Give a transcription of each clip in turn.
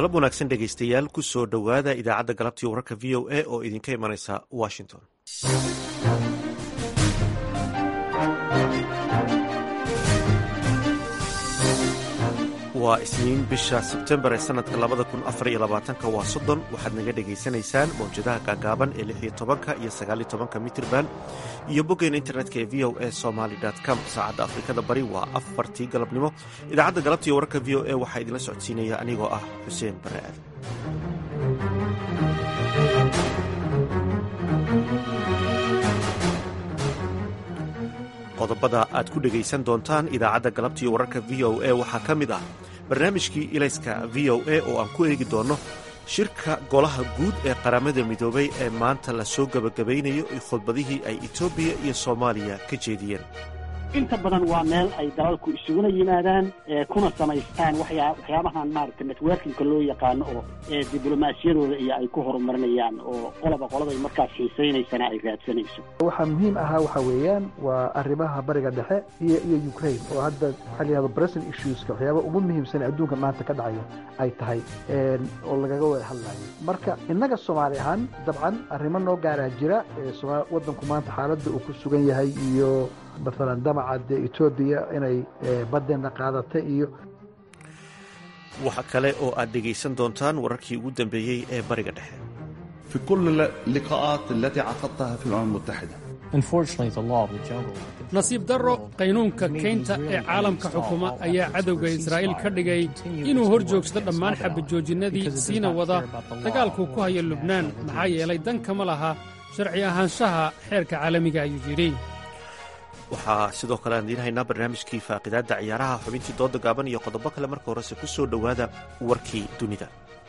galab wanaagsan dhegaystayaal ku soo dhowaada idaacadda galabtii wararka v o a oo idinka imanaysa washington waa isniin bisha sebtembar ee sanadka labada kun afar iyo labaatanka waa soddon waxaad naga dhegaysanaysaan mawjadaha gaagaaban ee lix iyo tobanka iyo sagaaliyo tobanka mitirban iyo boggeena internetka ee v o a somaly com saacadda afrikada bari waa afartii galabnimo idaacadda galabtiiyo wararka v o a waxaa idinla socodsiinaya anigoo ah xuseen bare aadan qodobada aad ku dhegaysan doontaan idaacadda galabtiiyo wararka v o a waxaa ka mid ah barnaamijkii ilayska v o a oo aan ku eegi doonno shirka golaha guud ee qaramada midoobay ee maanta la soo gebagabaynayo khudbadihii ay etoobiya iyo soomaaliya ka jeediyeen inta badan waa meel ay dalalku isuguna yimaadaan kuna samaystaan waxyaabahan maaragta networkingka loo yaqaano oo diblomaasiyadooda iyo ay ku horumarinayaan oo qoloba qoladay markaas xiisaynaysana ay raadsanayso waxaa muhiim ahaa waxa weeyaan waa arrimaha bariga dhexe iyo iyo ukraine oo hadda waxaa layihahdo present issueska waxyaaba ugu muhiimsan adduunka maanta ka dhacayo ay tahay oo lagaga wada hadlayo marka innaga soomaali ahaan dabcan arrimo noo gaaraa jira waddanku maanta xaaladda uu ku sugan yahay iyo maalan damaca dee etoobiya inay baddeena qaadatay iyo waxa kale oo aad dhegaysan doontaan wararkii ugu dambeeyey ee bariga dhexe في كل اللقاءات التي عقدتها في الأمم المتحدة nasiib darro qaynuunka keynta ee caalamka xukuma ayaa cadowga israa'iil ka dhigay inuu hor joogsado dhammaan xabajoojinadii siina wada dagaalkuu ku haya lubnaan maxaa yeelay dan kama laha sharci ahaanshaha xeerka caalamiga ayuu yidhi waxaa sidoo kale aan idiin haynaa barnaamijkii faaqidaadda ciyaaraha xubintii dooda gaaban iyo qodobo kale marka horese ku soo dhowaada warkii dunida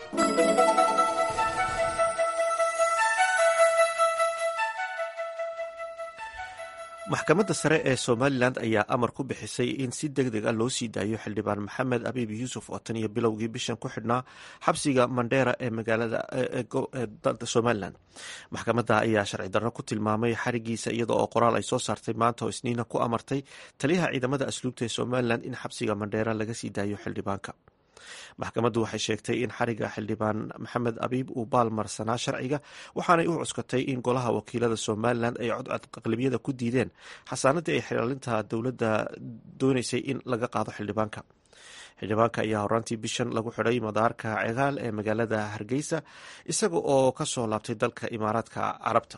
maxkamadda sare ee somalilan ayaa amar ku bixisay in si deg deg a loo sii daayo xildhibaan maxamed abiib yuusuf oo tan iyo bilowgii bishan ku xidhnaa xabsiga mandheera ee magaalada somalilan maxkamadda ayaa sharci darro ku tilmaamay xarigiisa iyada oo qoraal ay soo saartay maanta oo isniina ku amartay taliyaha ciidamada asluubta ee somalilan in xabsiga mandheera laga sii daayo xildhibaanka maxkamaddu waxay sheegtay in xariga xildhibaan maxamed abiib uu baalmarsanaa sharciga waxaanay u cuskatay in golaha wakiilada somalilan ay codcod aqlabiyada ku diideen xasaanadii ay xilaalinta dowladda doonaysay in laga qaado xildhibaanka xildhibaanka ayaa horaantii bishan lagu xidhay madaarka cegaal ee magaalada hargeysa isaga oo ka soo laabtay dalka imaaraadka carabta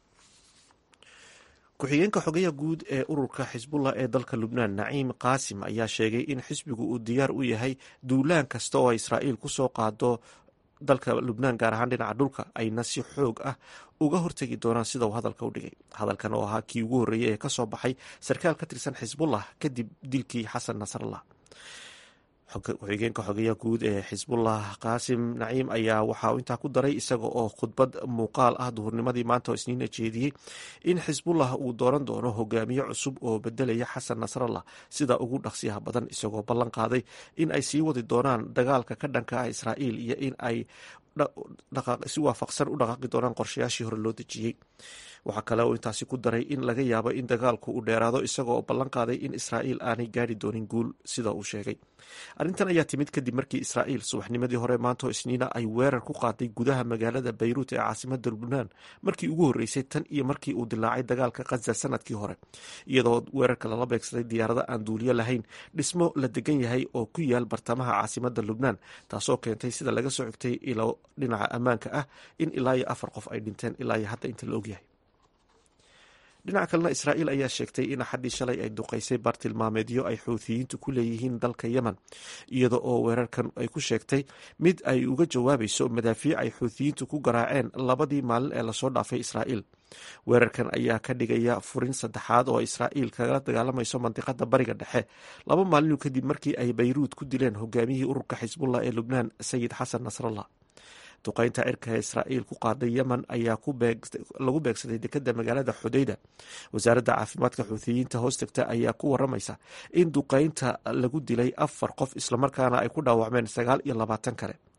ku-xigeenka xogeya guud ee ururka xisbullah ee dalka lubnaan naciim qaasim ayaa sheegay in xisbigu uu diyaar u yahay duulaan kasta oo israa'iil ku soo qaado dalka lubnaan gaar ahaan dhinaca dhulka ayna si xoog ah uga hortegi doonaan sida uu hadalka u dhigay hadalkan oo ahaa kii ugu horreeyey ee ka soo baxay sarkaal ka tirsan xisbullah kadib dilkii xasan nasrallah ku-xigeenka xogeya guud ee xisbullah qaasim naciim ayaa waxa uu intaa ku daray isaga oo khudbad muuqaal ah duhurnimadii maanta oo isniina jeediyey in xisbullah uu dooran doono hogaamiye cusub oo bedelaya xasan nasrallah sida ugu dhaqsiyaha badan isagoo ballan qaaday in ay sii wadi doonaan dagaalka ka dhanka ah israa'iil iyo in ay si waafaqsan u dhaqaaqi doonaan qorshayaashii hore loo dejiyey waxaa kale oo intaasi ku daray in laga yaabo in dagaalku uu dheeraado isagoo ballan qaaday in israa'iil aanay gaari doonin guul sida uu sheegay arrintan ayaa timid kadib markii israa'iil subaxnimadii hore maantoo isniina ay weerar ku qaaday gudaha magaalada bayruut ee caasimada lubnaan markii ugu horreysay tan iyo markii uu dilaacay dagaalka khaza sanadkii hore iyadoo weerarka lala beegsaday diyaarado aan duuliyo lahayn dhismo la degan yahay oo ku yaal bartamaha caasimada lubnaan taasoo keentay sida laga soo xigtay ilo dhinaca ammaanka ah in ilaa iyo afar qof ay dhinteen ilaa iyo hadda inta la ogyahay dhinaca kalena israa'iil ayaa sheegtay in axaddii shalay ay duqaysay bartilmaameedyo ay xuuthiyiintu ku leeyihiin dalka yemen iyada oo weerarkan ay ku sheegtay mid ay uga jawaabayso madaafiic ay xuuthiyiintu ku garaaceen labadii maalin ee lasoo dhaafay israa'iil weerarkan ayaa ka dhigaya furin saddexaad oo israa'iil kagala dagaalamayso mandiqada bariga dhexe laba maalinu kadib markii ay bayruud ku dileen hogaamiyihii ururka xisbullah ee lubnaan sayid xasan nasrallah duqaynta cirka ee israa'iil ku qaaday yemen ayaa lagu beegsaday dekada magaalada xudayda wasaaradda caafimaadka xuuthiyiinta hoostagta ayaa ku waramaysa in duqaynta lagu dilay afar qof islamarkaana ay ku dhaawacmeen sagaal iyo labaatan kale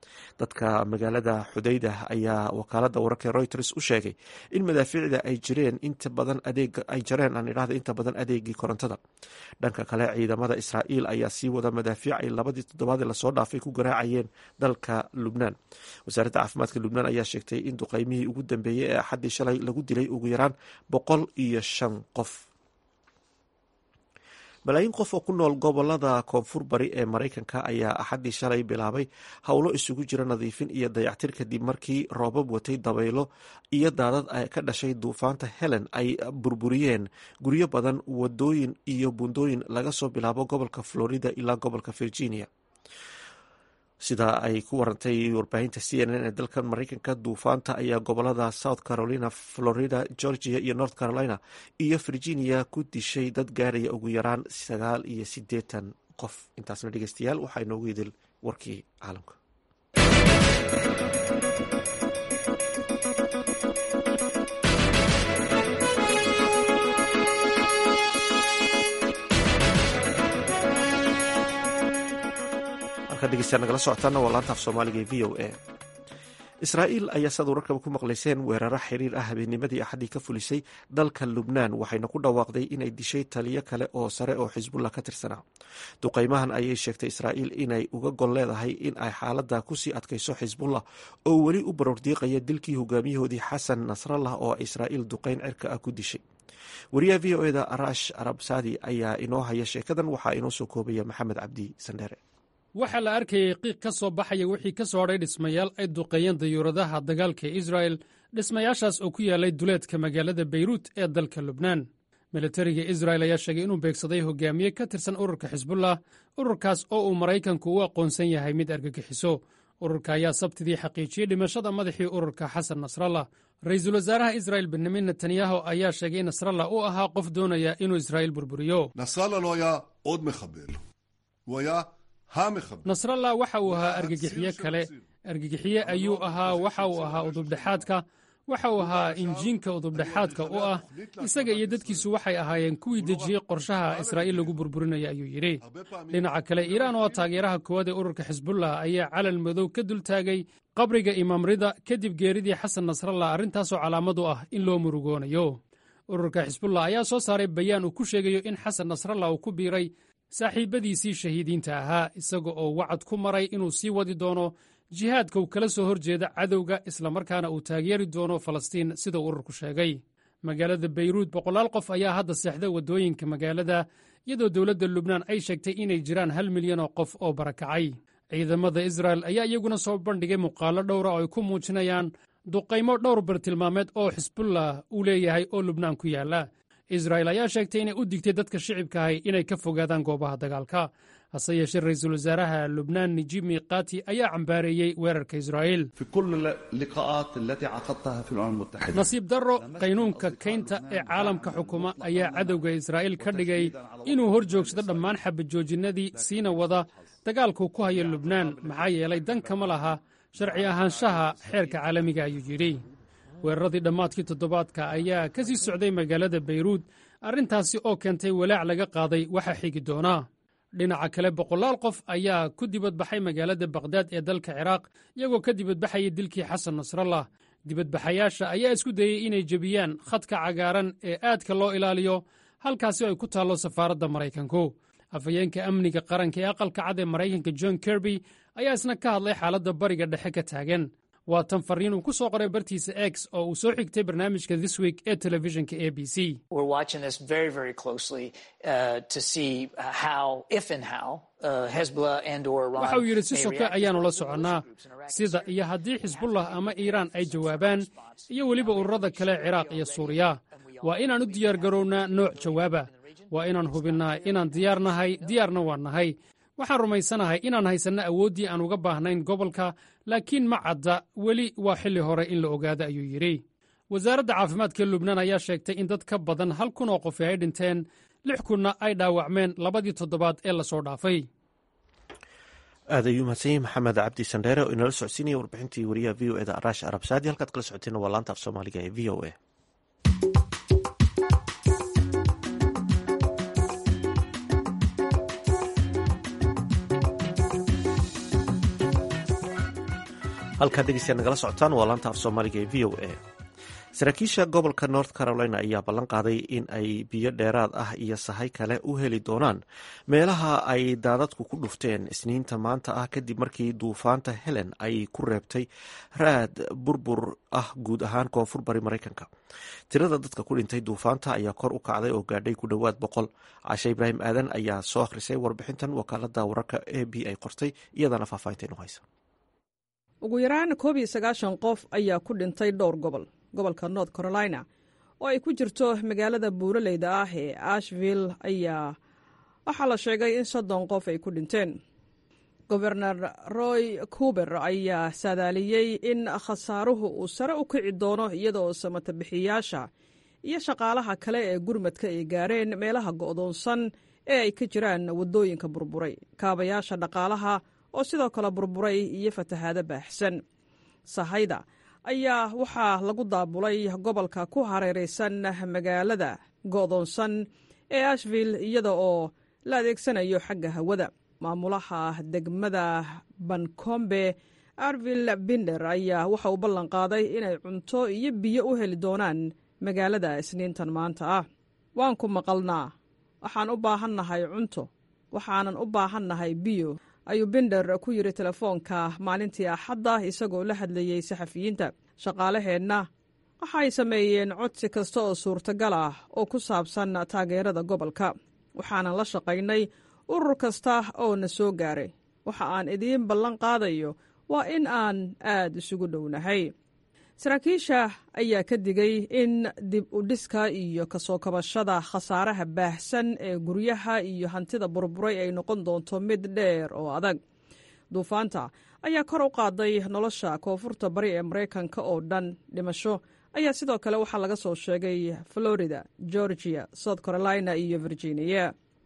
dadka magaalada xudayda ayaa wakaalada wararka reuters u sheegay in madaafiicda ay jireen inta badan adeeg ay jareen aan idhahda inta badan adeegii korontada dhanka kale ciidamada israa'iil ayaa sii wada madaafiic ay labadii toddobaad ee lasoo dhaafay ku garaacayeen dalka lubnaan wasaaradda caafimaadka lubnaan ayaa sheegtay in duqeymihii ugu dambeeyey ee axaddii shalay lagu dilay ugu yaraan boqol iyo shan qof malaayiin qof oo ku nool gobolada koonfur bari ee maraykanka ayaa axaddii shalay bilaabay howlo isugu jira nadiifin iyo dayactir kadib markii roobab watay dabaylo iyo daadad ka dhashay duufaanta helen ay burburiyeen guryo badan wadooyin iyo buundooyin laga soo bilaabo gobolka florida ilaa gobolka virginia sida ay ku warantay warbaahinta c n n ee dalkan maraykanka duufaanta ayaa gobolada south carolina florida georgia iyo north carolina iyo virginia ku dishay dad gaaraya ugu yaraan sagaal iyo siddeetan qof intaasna dhegeystayaal waxaa inoogu idil warkii caalamka nagala socotaana waa laanta af soomaaliga ee v o a israa'iil ayaa saad wararkaba ku maqlayseen weeraro xiriir ah habeennimadii axaddii ka fulisay dalka lubnaan waxayna ku dhawaaqday inay dishay taliyo kale oo sare oo xisbullah ka tirsanaa duqaymahan ayay sheegtay israa'iil inay uga gol leedahay in ay xaaladda kusii adkayso xisbullah oo weli u baroordiiqaya dilkii hogaamiyahoodii xasan nasrallah oo israa'iil duqayn cirka ah ku dishay wariyaha v o eda arash arabsadi ayaa inoo haya sheekadan waxaa inoo soo koobaya maxamed cabdi sandheere waxaa la arkayay qiiq ka soo baxaya wixii ka soo hadhay dhismayaal ay duqeeyeen dayuuradaha dagaalka ee israa'el dhismayaashaas oo ku yaallay duleedka magaalada beyruut ee dalka lubnaan militariga israa'el ayaa sheegay inuu beegsaday hogaamiye ka tirsan ururka xisbullah ururkaas oo uu maraykanku u aqoonsan yahay mid argagixiso ururka ayaa sabtidii xaqiijiyey dhimashada madaxii ururka xasan nasrallah ra-iisul wasaaraha israa'el benyamin netanyahu ayaa sheegay in nasrallah uu ahaa qof doonaya inuu israa'iil burburiyo nasrallah waxa uu ahaa argagixiye kale argagixiye ayuu ahaa waxa uu ahaa udubdhexaadka waxa uu ahaa injiinka udubdhexaadka u ah isaga iyo dadkiisu waxay ahaayeen kuwii dejiyey qorshaha israa'iil lagu burburinaya ayuu yidhi dhinaca kale iiraan oo taageeraha koowaad ee ururka xisbullah ayaa calal madow ka dultaagay qabriga imaam rida kadib geeridii xasan nasrallah arrintaasoo calaamad u ah in loo murugoonayo ururka xisbullah ayaa soo saaray bayaan uu ku sheegayo in xasan nasrallah uu ku biiray saaxiibbadiisii shahiidiinta ahaa isaga oo wacad ku maray inuu sii wadi doono jihaadka uu kala soo hor jeeda cadowga islamarkaana uu taageeri doono falastiin sidau ururku sheegay magaalada beyruut boqolaal qof ayaa hadda seexda waddooyinka magaalada iyadoo dowladda lubnaan ay sheegtay inay jiraan hal milyan oo qof oo barakacay ciidamada israa'el ayaa iyaguna soo bandhigay muuqaallo dhowra oo ay ku muujinayaan duqaymo dhowr bartilmaameed oo xisbullah uu leeyahay oo lubnaan ku yaalla israa'el ayaa sheegtay inay u digtay dadka shicibkaahay inay ka fogaadaan goobaha dagaalka hase yeeshee ra-iisul wasaaraha lubnaan nijib miqati ayaa cambaareeyey weerarka israa'iil nasiib darro qaynuunka kaynta ee caalamka xukuma ayaa cadowga israa'iil ka dhigay inuu hor joogsado dhammaan xabadjoojinnadii siina wada dagaalkuu ku haya lubnaan maxaa yeelay dan kama laha sharci ahaanshaha xeerka caalamiga ayuu yidhi weeraradii dhammaadkii toddobaadka ayaa ka sii socday magaalada beyruut arrintaasi oo keentay walaac laga qaaday waxa xigi doonaa dhinaca kale boqolaal qof ayaa ku dibadbaxay magaalada bakhdad ee dalka ciraaq iyagoo ka dibadbaxayay dilkii xasan nasrallah dibadbaxayaasha ayaa isku dayey inay jebiyaan khadka cagaaran ee aadka loo ilaaliyo halkaasi oo ay ku taallo safaaradda maraykanku afhayeenka amniga qaranka ee aqalka cad ee maraykanka john kerby ayaa isna ka hadlay xaaladda bariga dhexe ka taagan waa tan fariin uu ku soo qoray bartiisa x oo uu soo xigtay barnaamijka this week ee telefishinka a b c waxa uu yidhi si soke ayaannu la soconnaa sida iyo haddii xisbullah ama iiraan ay jawaabaan iyo weliba ururada kale ciraaq iyo suuriya waa inaan u diyaargarownaa nooc jawaaba waa inaan hubinnaa inaan diyaar nahay diyaarna waan nahay waxaan rumaysanahay inaan haysanno awooddii aan uga baahnayn gobolka laakiin ma cadda weli waa xilli hore in la ogaado ayuu yidhi wasaaradda caafimaadka lubnaan ayaa sheegtay in dad ka badan hal kun oo qofi ay dhinteen lix kunna ay dhaawacmeen labadii toddobaad ee lasoo dhaafay aad ayuu mahadsanyahy maxamed cabdi sandheere oo inala socodsiinaya warbixintii wariyaha v o eda araash arabsaadi halkaad kala socoteena waa laanta af soomaaliga ee v o a halkaad dhegeystayaad nagala socotaan waa laanta af soomaaliga ee v o a saraakiisha gobolka north carolina ayaa ballan qaaday in ay biyo dheeraad ah iyo sahay kale u heli doonaan meelaha ay daadadku ku dhufteen isniinta maanta ah kadib markii duufaanta helen ay ku reebtay raad burbur ah guud ahaan koonfur bari maraykanka tirada dadka ku dhintay duufaanta ayaa kor u kacday oo gaadhay ku dhowaad boqol cashe ibraahim aadan ayaa soo akhrisay warbixintan wakaalada wararka a b ay qortay iyadana faahfaahinteenu haysa ugu yaraan koob iyo sagaashan qof ayaa ku dhintay dhowr gobol gobolka north carolina oo ay ku jirto magaalada buuraleyda ah ee ashville ayaa waxaa la sheegay in soddon qof ay ku dhinteen gobernar roy kuber ayaa saadaaliyey in khasaaruhu uu sare u kici doono iyadaoo samatabixiyaasha iyo shaqaalaha kale ee gurmadka ay gaareen meelaha go'doonsan ee ay ka jiraan waddooyinka burburay kaabayaasha dhaqaalaha oo sidoo kale burburay iyo fatahaado baaxsan sahayda ayaa waxaa lagu daabulay gobolka ku hareeraysan magaalada go'doonsan ee ashville iyada oo la adeegsanayo xagga hawada maamulaha degmada bancombe arvil binder ayaa waxa uu ballan qaaday inay cunto iyo biyo u heli doonaan magaalada isniintan maanta ah waan ku maqalnaa waxaan u baahannahay cunto waxaanan u baahannahay biyo ayuu binder ku yidhi telefoonka maalintii axadda isagoo la hadlayey saxafiyiinta shaqaalaheenna waxay sameeyeen codsi kasta oo suurtagal ah oo ku saabsan taageerada gobolka waxaanan la shaqaynay urur kasta oo na soo gaaray waxa aan idiin ballan qaadayo waa in aan aad isugu dhownahay saraakiisha ayaa ka digay in dib u dhiska iyo kasoo kabashada khasaaraha baahsan ee guryaha iyo hantida burburay ay noqon doonto mid dheer oo adag duufaanta ayaa kor u qaaday nolosha koonfurta bari ee maraykanka oo dhan dhimasho ayaa sidoo kale waxaa laga soo sheegay florida georgia south carolina iyo virginia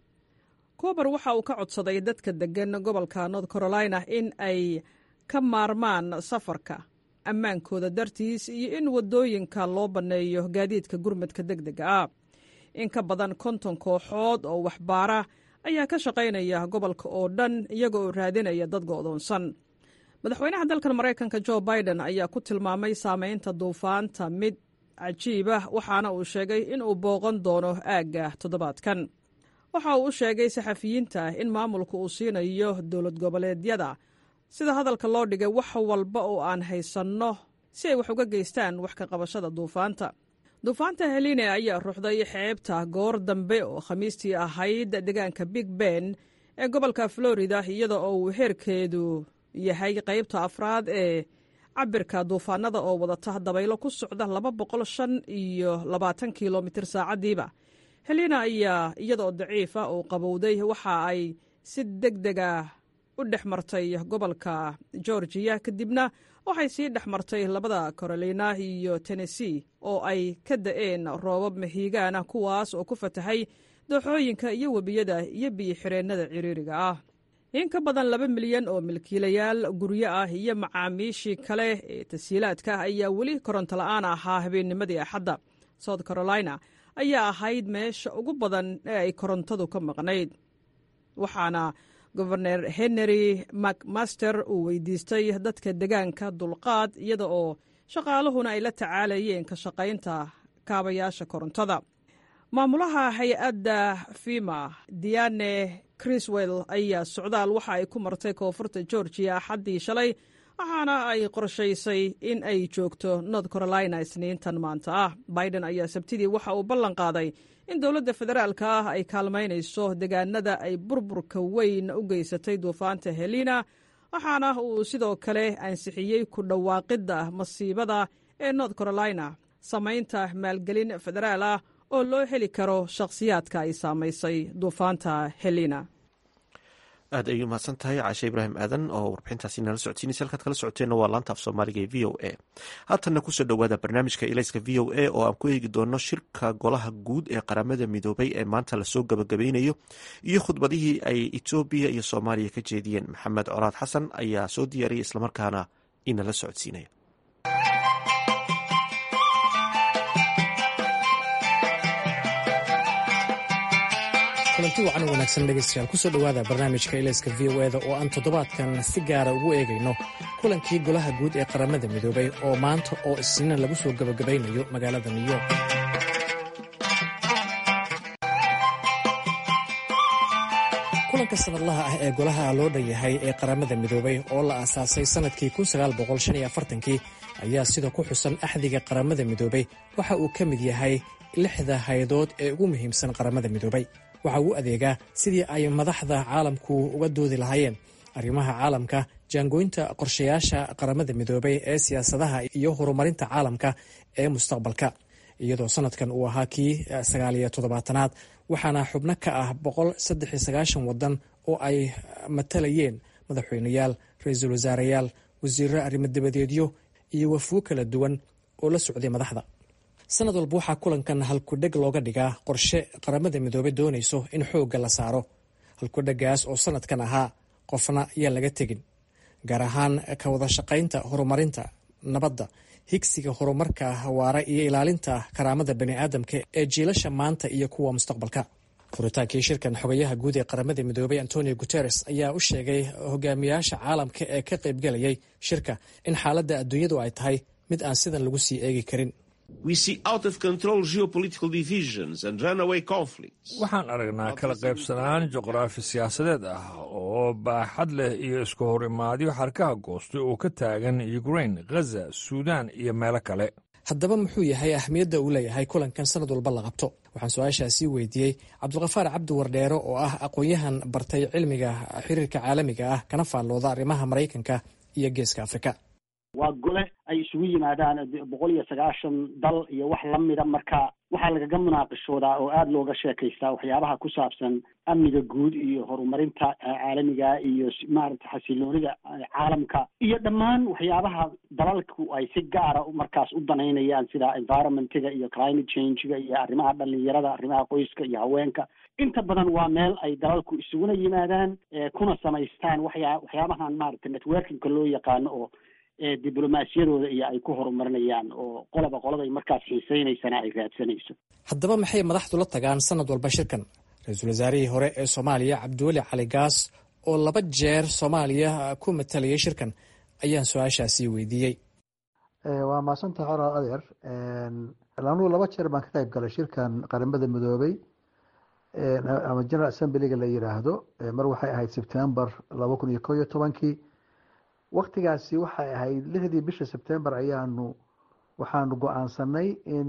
kuber waxa uu ka codsaday dadka deggan gobolka north carolina in ay ka maarmaan safarka ammaankooda dartiis iyo in waddooyinka loo banneeyo gaadiidka gurmadka deg dega ah in ka badan konton kooxood oo waxbaara ayaa ka shaqaynaya gobolka oo dhan iyaga oo raadinaya dad go'doonsan madaxweynaha dalkan maraykanka jo biden ayaa ku tilmaamay saamaynta duufaanta mid cajiibah waxaana uu sheegay inuu booqan doono aagga toddobaadkan waxa uu u sheegay saxafiyiinta in maamulka uu siinayo dowlad goboleedyada sida hadalka loo dhigay wax walba oo aan haysanno si ay wax uga geystaan wax ka qabashada duufaanta duufaanta heline ayaa ruuxday xeebta goor dambe oo khamiistii ahayd deegaanka big ben ee gobolka florida iyada oo uu heerkeedu yahay qaybta afraad ee cabirka duufaanada oo wadata dabaylo ku socda laba boqol shan iyo labaatan kilomitir saacaddiiba helina ayaa iyadaoo daciifa oo qabowday waxa ay si deg dega u dhex martay gobolka georgiya kadibna waxay sii dhex martay labada carolina iyo tennessee oo ay ka da'een roobab mahiigaana kuwaas oo ku fatahay dooxooyinka iyo webiyada iyo biyo-xireennada ciriiriga ah in ka badan laba milyan oo milkiilayaal guryo ah iyo macaamiishii kale ee tasiilaadka ayaa weli koronto la'aan ahaa habeennimadii axadda south carolina ayaa ahayd meesha ugu badan ee ay korontadu ka maqnayd waxaana goberner henry macmaster uu weydiistay dadka degaanka dulqaad iyada oo shaqaaluhuna ay la tacaalayeen ka shaqaynta kaabayaasha korontada maamulaha hay-adda fima diane criswell ayaa socdaal waxa ay ku martay koonfurta georgiya axaddii shalay waxaana ay qorshaysay in ay joogto north carolina isniintan maanta ah biden ayaa sabtidii waxa uu ballan qaaday in dowladda federaalka ah ay kaalmaynayso degaanada ay burburka weyn u geysatay duufaanta helina waxaana uu sidoo kale ansixiyey ku dhawaaqidda masiibada ee north carolina samaynta maalgelin federaal ah oo loo heli karo shakhsiyaadka ay saamaysay duufaanta helina aad ayuu mahadsan tahay caashe ibraahim aadan oo warbixintaasi nala socodsiinaysa halkaad kala socoteenna waa laanta af soomaaliga ee v o a haatanna kusoo dhowaada barnaamijka ilayska v o a oo aan ku eegi doono shirka golaha guud ee qaramada midoobay ee maanta lasoo gabagabeynayo iyo khudbadihii ay etoobiya iyo soomaaliya ka jeediyeen maxamed colaad xasan ayaa soo diyaariyay islamarkaana inala socodsiinaya kulanti wacan wanaagsan dhegeystayaal kusoo dhowaada barnaamijka ilayska v o eda oo aan toddobaadkan si gaara ugu eegayno kulankii golaha guud ee qaramada midoobay oo maanta oo isniina lagu soo gabagabaynayo magaalada new york kulanka sanadlaha ah ee golaha loo dhan yahay ee qaramada midoobay oo la aasaasay sannadkii kii ayaa sida ku xusan axdiga qaramada midoobay waxa uu ka mid yahay lixda haydood ee ugu muhiimsan qaramada midoobay waxa uu adeegaa sidii ay madaxda caalamku uga doodi lahaayeen arrimaha caalamka jaangooynta qorshayaasha qaramada midoobay ee siyaasadaha iyo horumarinta caalamka ee mustaqbalka iyadoo sanadkan uu ahaa kii sagaaliyo toddobaatanaad waxaana xubno ka ah boqol saddex iyo sagaashan waddan oo ay matalayeen madaxweyneyaal ra-iisul wasaareyaal wasiirro arrimo dabadeedyo iyo wafuwo kala duwan oo la socday madaxda sanad walba waxaa kulankan halkudheg looga dhigaa qorshe qaramada midoobey doonayso in xoogga la saaro halkudhegaas oo sanadkan ahaa qofna yaan laga tegin gaar ahaan ka wada shaqaynta horumarinta nabadda higsiga horumarka waara iyo ilaalinta karaamada bani aadamka ee jiilasha maanta iyo kuwa mustaqbalka furitaankii shirkan xogayaha guud ee qaramada midoobey antonio guteres ayaa u sheegay hogaamiyaasha caalamka ee ka qaybgalayay shirka in xaaladda adduunyadu ay tahay mid aan sidan lagu sii eegi karin waxaan aragnaa kala qaybsanaan juqraafi siyaasadeed ah oo baaxad leh iyo isku horimaadyo xarkaha goostay oo ka taagan ukrain ghaza suudaan iyo meelo kale haddaba muxuu yahay ahmiyadda uu leeyahay kulankan sanad walba la qabto waxaan su-aashaasii weydiiyey cabdulkafaar cabdi wardheero oo ah aqoon-yahan bartay cilmiga xiriirka caalamiga ah kana faallooda arrimaha maraykanka iyo geeska afrika waa gole ay isugu yimaadaan boqol iyo sagaashan dal iyo wax lamida marka waxaa lagaga munaaqishoodaa oo aada looga sheekaystaa waxyaabaha ku saabsan amniga guud iyo horumarinta caalamiga iyo maaragta xasiloonida caalamka iyo dhammaan waxyaabaha dalalku ay si gaara markaas u danaynayaan sida environmentiga iyo climate changega iyo arrimaha dhalinyarada arrimaha qoyska iyo haweenka inta badan waa meel ay dalalku isuguna yimaadaan kuna samaystaan waxyaa waxyaabahan maaragta networkingka loo yaqaano oo diblomaasiyadooda iyo ay ku horumarinayaan oo qoloba qoladay markaas xiiseynaysana ay raadsanayso haddaba maxay madaxdu la tagaan sanad walba shirkan ra-iisul wasaarihii hore ee soomaaliya cabdiweli cali gaas oo laba jeer soomaaliya ku matalayay shirkan ayaan su-aashaasi weydiiyey waa maasanta coraa adeer anugu laba jeer baan ka qayb galay shirkan qaramada midoobey ama general assemblyga la yiraahdo mar waxay ahayd sebtembar laba kun iyo ko iyo tobankii waktigaasi waxay ahayd lixdii bisha sebtembar ayaanu waxaanu go-aansanay in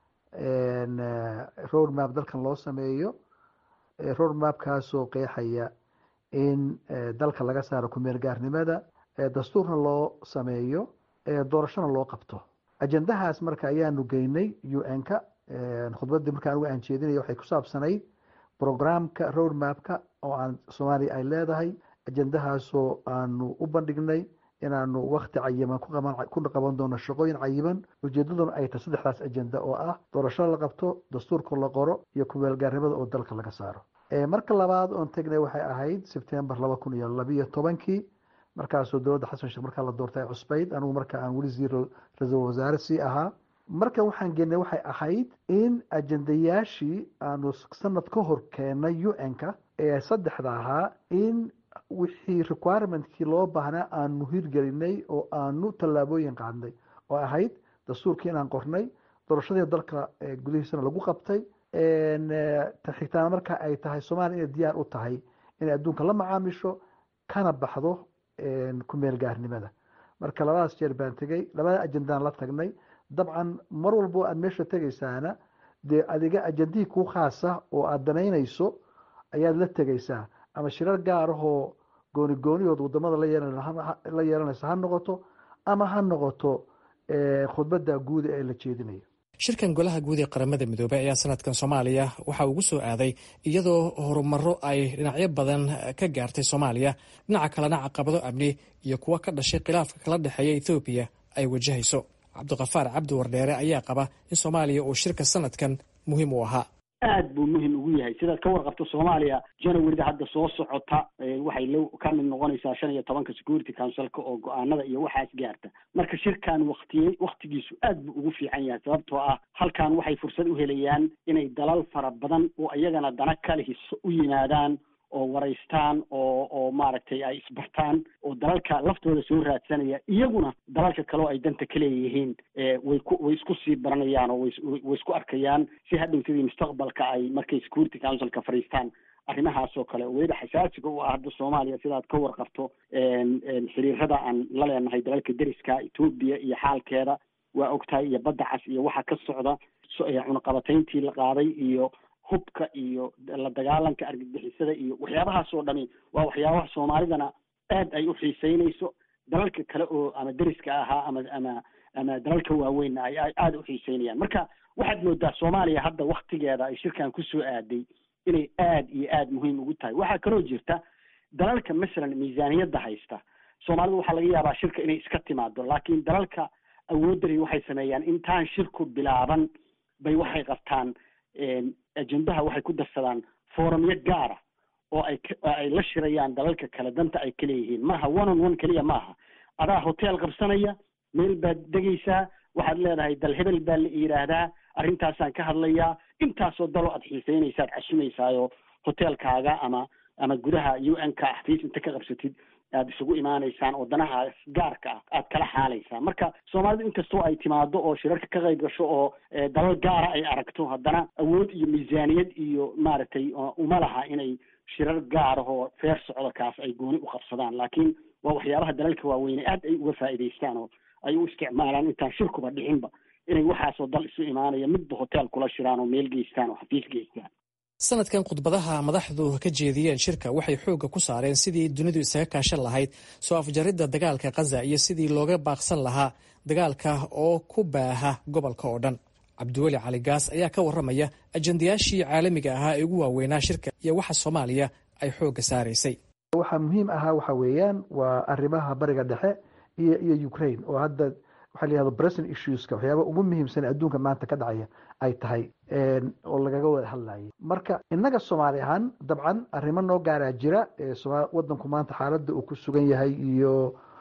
road map dalkan loo sameeyo road mapkaasoo qeexaya in dalka laga saaro kumeel gaarnimada dastuurna loo sameeyo doorashona loo qabto ajendahaas marka ayaanu geynay u n-ka khudbaddii marka anugu aan jeedinaya waxay ku saabsanayd programka road mapka oo aan soomaaliya ay leedahay ajendahaasoo aanu u bandhignay inaanu wakti cayiman ku qaban doono shaqooyin cayiman ujeedaduna ay tahay saddexdaas ajenda oo ah doorashada la qabto dastuurka la qoro iyo kumeelgaarnimada oo dalka laga saaro marka labaad oon tegnay waxay ahayd sebtembar laba kun iyo labiyo tobankii markaasoo dowladda xasan sheekh markaa la doortay cusbayd anigu marka aan weli siir ra-iisul wasaare sii ahaa markan waxaan geenay waxay ahayd in ajendayaashii aanu sanad ka hor keenay u n-ka ee saddexda ahaa in wixii requirementkii loo baahnaa aanu hirgelinay oo aanu tallaabooyin qaadnay oo ahayd dastuurkii inaan qornay doorashadii dalka gudihiisana lagu qabtay xigtaana marka ay tahay soomaaliya inay diyaar u tahay inay adduunka la macaamisho kana baxdo kumeel gaarnimada marka labadaas jeer baan tegey labada ajendaan la tagnay dabcan mar walbo aad meesha tegaysaana dee adiga ajendihii kuu khaasa oo aad danaynayso ayaad la tegaysaa ama shirar gaarahoo gooni goonihood wadamada la yeelanaysa ha noqoto ama ha noqoto khudbadda guuda ee la jeedinayo shirkan golaha guud ee qaramada midoobey ayaa sanadkan soomaaliya waxa ugu soo aaday iyadoo horumaro ay dhinacyo badan ka gaartay soomaaliya dhinaca kalena caqabado amni iyo kuwa ka dhashay khilaafka kala dhexeeya ethoobiya ay wajahayso cabdiqafaar cabdi wardheere ayaa qaba in soomaaliya uu shirka sanadkan muhiim u ahaa aad buu muhim ugu yahay sidaad ka warqabto soomaaliya januaryda hadda soo socota waxay la ka mid noqonaysaa shan iyo tobanka security councilka oo go-aanada iyo waxaas gaarta marka shirkan waktiyey waktigiisu aad buu ugu fiican yahay sababtoo ah halkan waxay fursad u helayaan inay dalal fara badan oo iyagana dana kale hiso u yimaadaan oo waraystaan oo oo maaragtay ay isbartaan oo dalalka laftooda soo raadsanaya iyaguna dalalka kaleo ay danta ka leeyihiin way ku way isku sii baranayaan oo way way isku arkayaan si hadhow sidii mustaqbalka ay markay security councilka fadhiistaan arrimahaas oo kale weliba xasaasiga u ah hadda soomaaliya sidaad ka warqabto xiriirada aan la leenahay dalalka deriska etoobiya iyo xaalkeeda waa ogtahay iyo badda cas iyo waxa ka socda cunaqabatayntii la qaaday iyo hubka iyo la dagaalanka argagixisada iyo waxyaabahaas oo dhami waa waxyaabaha soomaalidana aad ay u xiiseynayso dalalka kale oo ama deriska ahaa ama ama ama dalalka waaweynna ay aada u xiiseynayaan marka waxaad moodaa soomaaliya hadda waktigeeda ay shirkan kusoo aaday inay aad iyo aad muhiim ugu tahay waxaa kaloo jirta dalalka masalan miisaaniyadda haysta soomaalida waxaa laga yaabaa shirka inay iska timaado laakiin dalalka awoodari waxay sameeyaan intaan shirku bilaaban bay waxay qabtaan ajendaha waxay ku darsadaan forumyo gaara oo ay ay la shirayaan dalalka kale danta ay ka leeyihiin maaha one on one keliya maaha adaa hotel qabsanaya meel baad degaysaa waxaad leedahay dal hebel baa la yidhaahdaa arrintaasaan ka hadlayaa intaasoo daloo aad xiiseynaysaad casumaysaayoo hotelkaaga ama ama gudaha u n ka xafiis inta ka qabsatid aad isugu imaanaysaan oo danahaas gaarka ah aad kala xaalaysaan marka soomaalidu inkastoo ay timaado oo shirarka ka qayb gasho oo dalal gaara ay aragto haddana awood iyo miisaaniyad iyo maaragtay uma laha inay shirar gaarahoo feer socdo kaas ay gooni u qabsadaan laakiin waa waxyaabaha dalalka waaweyne aad ay uga faa'iidaystaan oo ay u isticmaalaan intaan shirkuba dhicinba inay waxaasoo dal isu imaanaya midba hotel kula shiraan oo meel geystaan oo xafiis geystaan sanadkan khudbadaha madaxdu ka jeediyeen shirka waxay xoogga ku saareen sidii dunidu isaga kaashan lahayd soo afjaridda dagaalka khaza iyo sidii looga baaqsan lahaa dagaalka oo ku baaha gobolka oo dhan cabdiweli cali gaas ayaa ka warramaya ajendayaashii caalamiga ahaa ee ugu waaweynaa shirka iyo waxa soomaaliya ay xoogga saaraysay waxaa muhiim ahaa waxa weeyaan waa arrimaha bariga dhexe iyo iyo ukraine oo hadda waxaa la yihahdo present issueska waxyaaba ugu muhiimsan adduunka maanta ka dhacaya ay tahay oo lagaga wada hadlayay marka innaga soomaali ahaan dabcan arrimo noo gaaraa jira wadanku maanta xaaladda uu ku sugan yahay iyo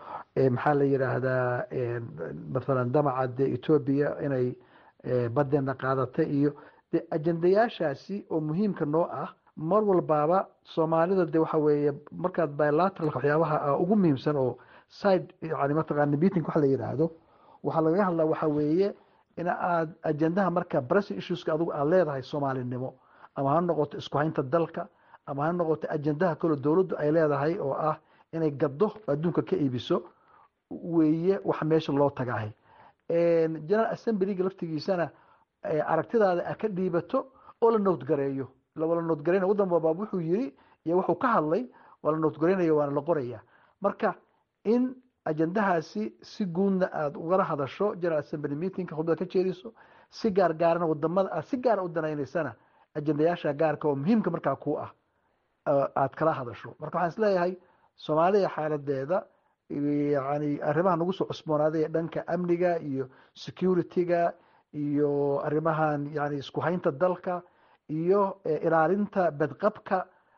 maxaa la yidhaahdaa mathalan damaca de etoobiya inay badeena qaadata iyo de ajendayaashaasi oo muhiimka noo ah mar walbaaba soomaalida de waxa weeye markaad bilateralka waxyaabaha ugu muhiimsan oo side yani mataqaana meeting waxa la yidhaahdo waxaa lagaga hadlaa waxa weeye in aad ajendaha marka bressing issueska adigu aad leedahay soomaalinimo ama ha noqoto isku haynta dalka ama ha noqoto ajendaha kaloo dowladdu ay leedahay oo ah inay gaddo adduunka ka iibiso weeye wax meesha loo tagahay general assemblyga laftigiisana aragtidaada a ka dhiibato oo la noodgareeyo la noodgareyna waddan walbaab wuxuu yiri iyo wuxuu ka hadlay waa la noodgareynaya waana la qoraya marka in ajendahaasi si guudna aada ugala hadasho general assembly meetingka khudbada ka jeediso si gaar gaarana wadamada aad si gaara u danaynaysana ajendayaasha gaarka oo muhiimka markaa ku ah aad kala hadasho marka waxaan isleeyahay soomaaliya xaaladeeda yani arrimaha nagu soo cusboonaaday ee dhanka amniga iyo security-ga iyo arrimahan yani isku haynta dalka iyo ilaalinta badqabka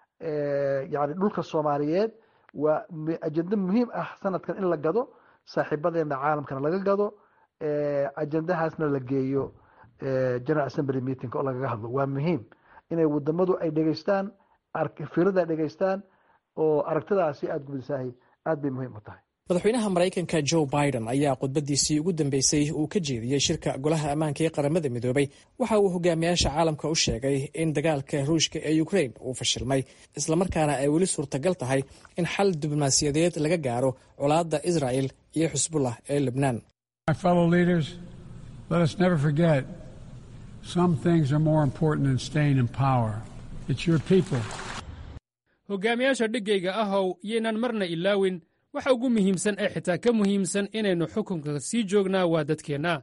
yani dhulka soomaaliyeed waa ajendo muhiim ah sanadkan in la gado saaxiibadeena caalamkana laga gado ajendahaasna la geeyo general assembly meeting oo lagaga hadlo waa muhiim inay wadamadu ay dhegeystaan firada ay dhegeystaan oo aragtidaasi aada gubisahay aad bay muhiim u tahay madaxweynaha maraykanka joe biden ayaa khudbadiisii ugu dambeysay uu ka jeediyey shirka golaha ammaanka ee qaramada midoobay waxa uu hogaamiyaasha caalamka u sheegay in dagaalka ruushka ee ukraine uu fashilmay islamarkaana ay weli suurtagal tahay in xal diblomaasiyadeed laga gaaro colaadda israel iyo xusbullah ee lebnaan hogaamiyaasha dhiggayga ahow yaynaan marna ilaawin waxa ugu muhiimsan ee xitaa ka muhiimsan inaynu xukunka sii joognaa waa dadkeenna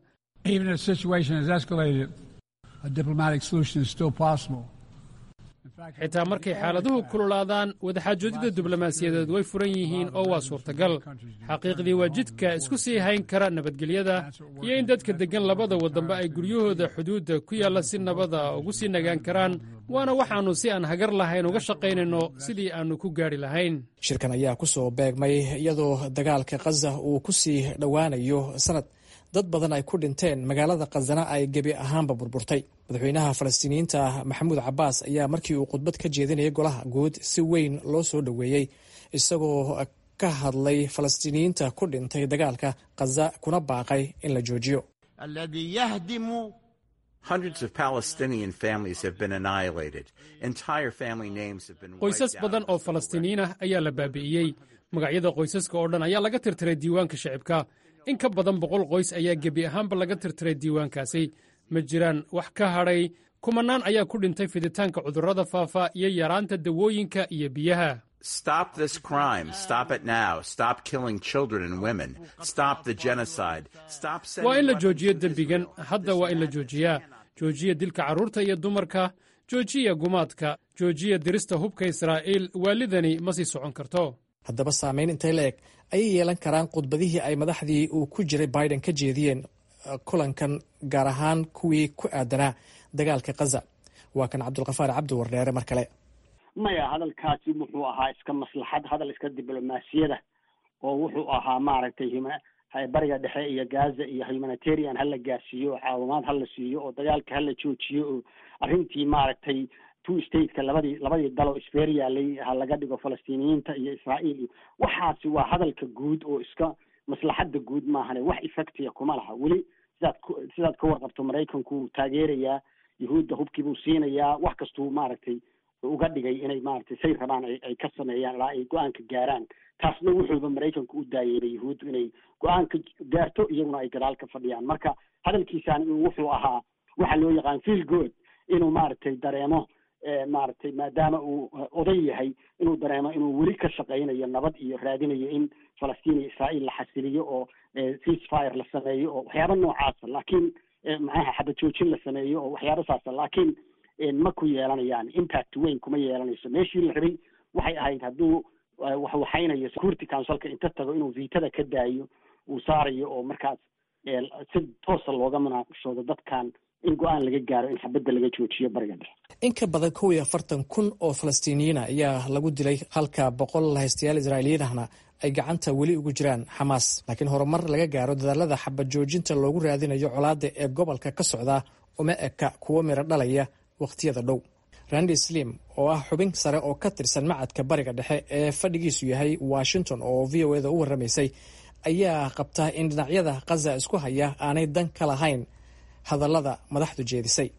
xitaa markay xaaladuhu kululaadaan wadaxaajoodida diblomaasiyadeed way furan yihiin oo waa suurtagal xaqiiqdii waa jidka isku sii hayn kara nabadgelyada iyo in dadka deggan labada waddanba ay guryahooda xuduudda ku yaalla si nabada ugu sii nagaan karaan waana waxaannu si aan hagar lahayn uga shaqaynayno sidii aannu ku gaadhi lahayn shirkan ayaa ku soo beegmay iyadoo dagaalka khaza uu ku sii dhowaanayo sanad dad badan ay ku dhinteen magaalada khazana ay gebi ahaanba burburtay madaxweynaha falastiiniyiinta maxamuud cabbaas ayaa markii uu khudbad ka jeedinayay golaha guud si weyn loo soo dhoweeyey isagoo ka hadlay falastiiniyiinta ku dhintay dagaalka khaza kuna baaqay in la joojiyo qoysas badan oo falastiiniyiin ah ayaa la baabi'iyey magacyada qoysaska oo dhan ayaa laga tirtiray diiwaanka shicibka in ka badan boqol qoys ayaa gebi ahaanba laga tirtiray diiwaankaasi ma jiraan wax ka hadhay kumanaan ayaa ku dhintay fiditaanka cudurrada faafa iyo yaraanta dawooyinka iyo biyaha waa in la joojiyo dembigan hadda waa in la joojiyaa joojiya dilka carruurta iyo dumarka joojiya gumaadka joojiya dirista hubka israa'iil waalidani ma sii socon karto haddaba saamayn intay la eg ayay yeelan karaan khudbadihii ay madaxdii uu ku jiray biden ka jeediyeen kulankan gaar ahaan kuwii ku aadanaa dagaalka khaza waa kan cabdulkafaar cabdi wardheere mar kale maya hadalkaasi wuxuu ahaa iska maslaxad hadal iska diblomaasiyada oo wuxuu ahaa maaragtay bariga dhexe iyo gaza iyo humanitarian hala gaarsiiyo oo caawimaad hala siiyo oo dagaalka hala joojiyo oo arrintii maaragtay two stateka labadii labadii dal oo isfeer yaalay ha laga dhigo falastiiniyiinta iyo israa'iil iyo waxaasi waa hadalka guud oo iska maslaxadda guud maahane wax effectiya kuma laha weli sidaad ku sidaad ka warqabto maraykanku wuu taageerayaa yuhuudda hubkii buu siinayaa wax kastuu maaragtay uga dhigay inay maaragtay say rabaan ay ka sameeyaan ilaa ay go-aanka gaaraan taasna wuxuuba maraykanku u daayeeray yuhuuddu inay go-aanka gaarto iyaguna ay gadaal ka fadhiyaan marka hadalkiisaan wuxuu ahaa waxa loo yaqaan feel good inuu maaragtay dareemo maaragtay maadaama uu oday yahay inuu dareemo inuu weli ka shaqaynayo nabad iyo raadinayo in falastiin iyo israa'iil la xasiliyo oo ceasefire la sameeyo oo waxyaaba noocaasa laakiin maxaha xabad joojin la sameeyo oo waxyaaba saasa laakiin ma ku yeelanayaan impact weyn kuma yeelanayso meeshii la rabay waxay ahayd hadduu waxwaxaynayo security councilka inta tago inuu viitada ka daayo uu saarayo oo markaas si toosa looga munaaqashoodo dadkan in go-aan laga gaaro in xabadda laga joojiyo bariga dhexe in ka badan kow iyo afartan kun oo falastiiniyiina ayaa lagu dilay halka boqol lahaystayaal israa'iiliyiin ahna ay gacanta weli ugu jiraan xamaas laakiin horumar laga gaaro dadaalada xabad joojinta loogu raadinayo colaadda ee gobolka ka socda uma eka kuwo miro dhalaya wakhtiyada dhow randi slim oo ah xubin sare oo ka tirsan macadka bariga dhexe ee fadhigiisu yahay washington oo v o eda u warramaysay ayaa qabta in dhinacyada khaza isku haya aanay dan ka lahayn hadallada madaxdu jeedisay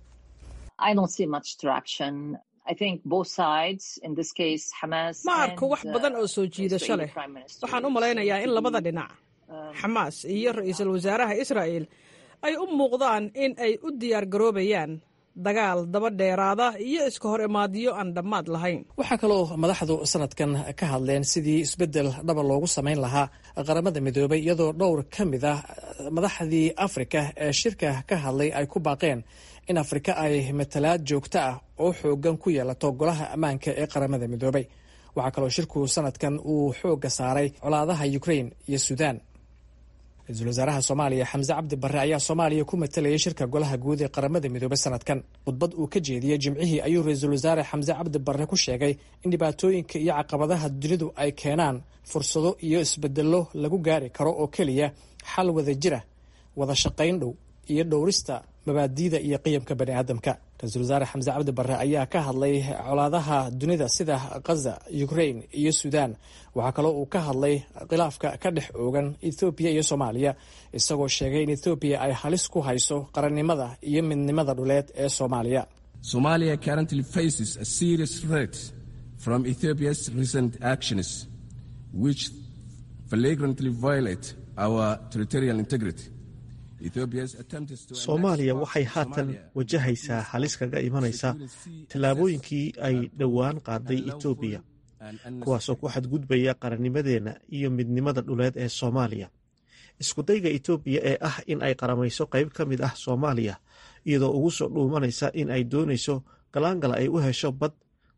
ma arko wax badan oo soo jiidasho leh waxaan u malaynayaa in labada dhinac xamaas iyo ra-iisul wasaaraha israa'el ay u muuqdaan in ay u diyaar garoobayaan dagaal daba dheeraada iyo iska hor imaadiyo aan dhammaad lahayn waxaa kaloo madaxdu sanadkan ka hadleen sidii isbeddel dhaba loogu samayn lahaa qaramada midoobay iyadoo dhowr ka mid ah madaxdii afrika ee shirka ka hadlay ay ku baaqeen in afrika ay matalaad joogto ah oo xoogan ku yeelato golaha ammaanka ee qaramada midoobay waxaa kaloo shirku sanadkan uu xoogga saaray colaadaha ukrain iyo suudaan ra-iisul wasaaraha soomaaliya xamse cabdi barre ayaa soomaaliya ku matalayay shirka golaha guud ee qaramada midoobey sanadkan khudbad uu ka jeediyey jimcihii ayuu ra-iisul wasaare xamse cabdi barre ku sheegay in dhibaatooyinka iyo caqabadaha dunidu ay keenaan fursado iyo isbedello lagu gaari karo oo keliya xal wada jira wada shaqayn dhow iyo dhowrista mabaadiida iyo qiyamka bani aadamka ra-iisul wasaare xamse cabdi barre ayaa ka hadlay colaadaha dunida sida khaza ukrain iyo suudaan waxaa kaloo uu ka hadlay khilaafka ka dhex oogan ethoobiya iyo soomaaliya isagoo sheegay in ethoobiya ay halis ku hayso qarannimada iyo midnimada dhuleed ee soomaaliya somalia currently faces a serious threat from ethiopia's recent actions which flagrantly violate our territorial integrity soomaaliya waxay haatan wajahaysaa halis kaga imanaysa tallaabooyinkii ay dhowaan qaaday etoobiya kuwaasoo ku xadgudbaya qarannimadeenna iyo midnimada dhuleed ee soomaaliya iskudayga etoobiya ee ah in ay qaramayso qayb ka mid ah soomaaliya iyadoo ugu soo dhuumanaysa in ay doonayso galaangala ay u hesho bad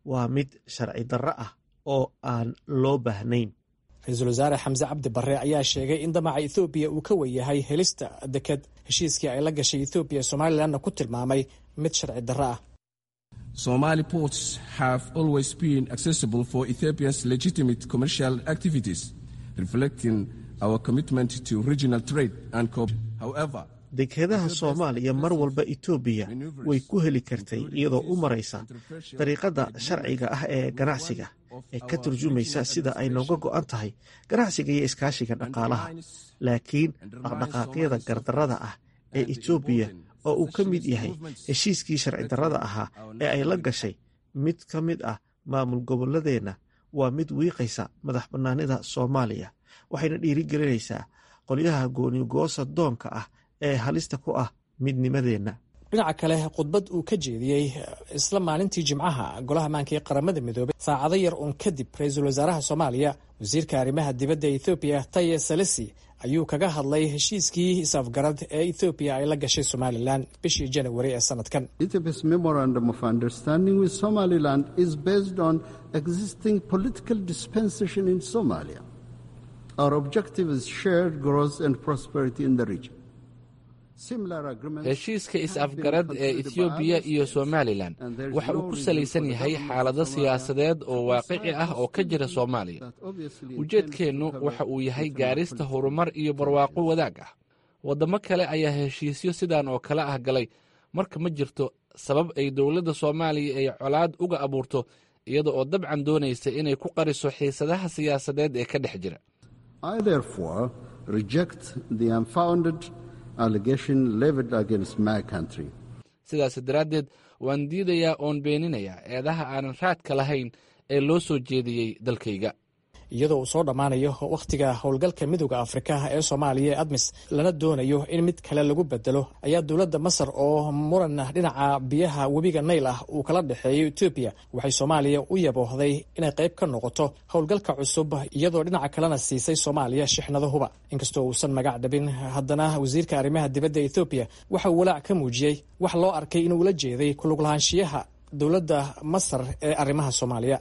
waa mid sharci darro ah oo aan loo baahnayn ra-iisul wasaare xamse cabdi barre ayaa sheegay in damaca ethoobiya uu ka weyahay helista deked heshiiskii ay la gashay ethoobiya somalilanna ku tilmaamay mid sharci darro ah Somali ports have always been accessible for Ethiopia's legitimate commercial activities, reflecting our commitment to regional trade and cooperation. However, dekedaha soomaaliya mar walba etoobiya way ku heli kartay iyadoo u maraysa dariiqada sharciga ah ee ganacsiga ee ka turjumaysa sida ay nooga go'an tahay ganacsiga iyo iskaashiga dhaqaalaha laakiin dhaqdhaqaaqyada gardarrada ah ee etoobiya oo uu ka mid yahay heshiiskii sharci darrada ahaa ee ay la gashay mid ka mid ah maamul gobolladeenna waa mid wiiqaysa madax bannaanida soomaaliya waxayna dhiirigelinaysaa qolyaha goonigoosa doonka ah ee halista ku ah midnimadeenna dhinaca kale khudbad uu ka jeediyey isla maalintii jimcaha golaha maanka ee qaramada midoobay saacado yar uun kadib ra-iisul wasaaraha soomaaliya wasiirka arrimaha dibadda ethoobiya taye salesi ayuu kaga hadlay heshiiskii is-afgarad ee ethoobiya ay la gashay somalilan bishii janawari ee sanadkan Ethiopia's memorandum of understanding with Somaliland is based on existing political dispensation in Somalia. Our objective is shared growth and prosperity in the region. heshiiska is-afgarad ee ethoobiya iyo somalilan waxa uu ku salaysan yahay xaalado siyaasadeed oo waaqici ah oo ka jira soomaaliya ujeedkeennu waxa uu yahay gaarista horumar iyo barwaaqo wadaag ah waddamo kale ayaa heshiisyo sidan oo kale ah galay marka ma jirto sabab ay dowladda soomaaliya ay colaad uga abuurto iyada oo dabcan doonaysa inay ku qariso xiisadaha siyaasadeed ee ka dhex jira sidaas daraaddeed waan diidayaa oon beeninayaa eedaha aanan raadka lahayn ee loo soo jeediyey dalkayga iyadoo uu soo dhammaanayo wakhtiga howlgalka midooda afrika ee soomaaliya ee admis lana doonayo in mid kale lagu bedelo ayaa dowladda masar oo muran dhinaca biyaha webiga nayl ah uu kala dhexeeyo etoobiya waxay soomaaliya u yaboohday inay qayb ka noqoto howlgalka cusub iyadoo dhinaca kalena siisay soomaaliya shixnado huba inkastoo uusan magac dhabin haddana wasiirka arrimaha dibadda ethoobiya waxa uu walaac ka muujiyey wax loo arkay inuu la jeeday kuluglahaanshiyaha dowladda masar ee arrimaha soomaaliya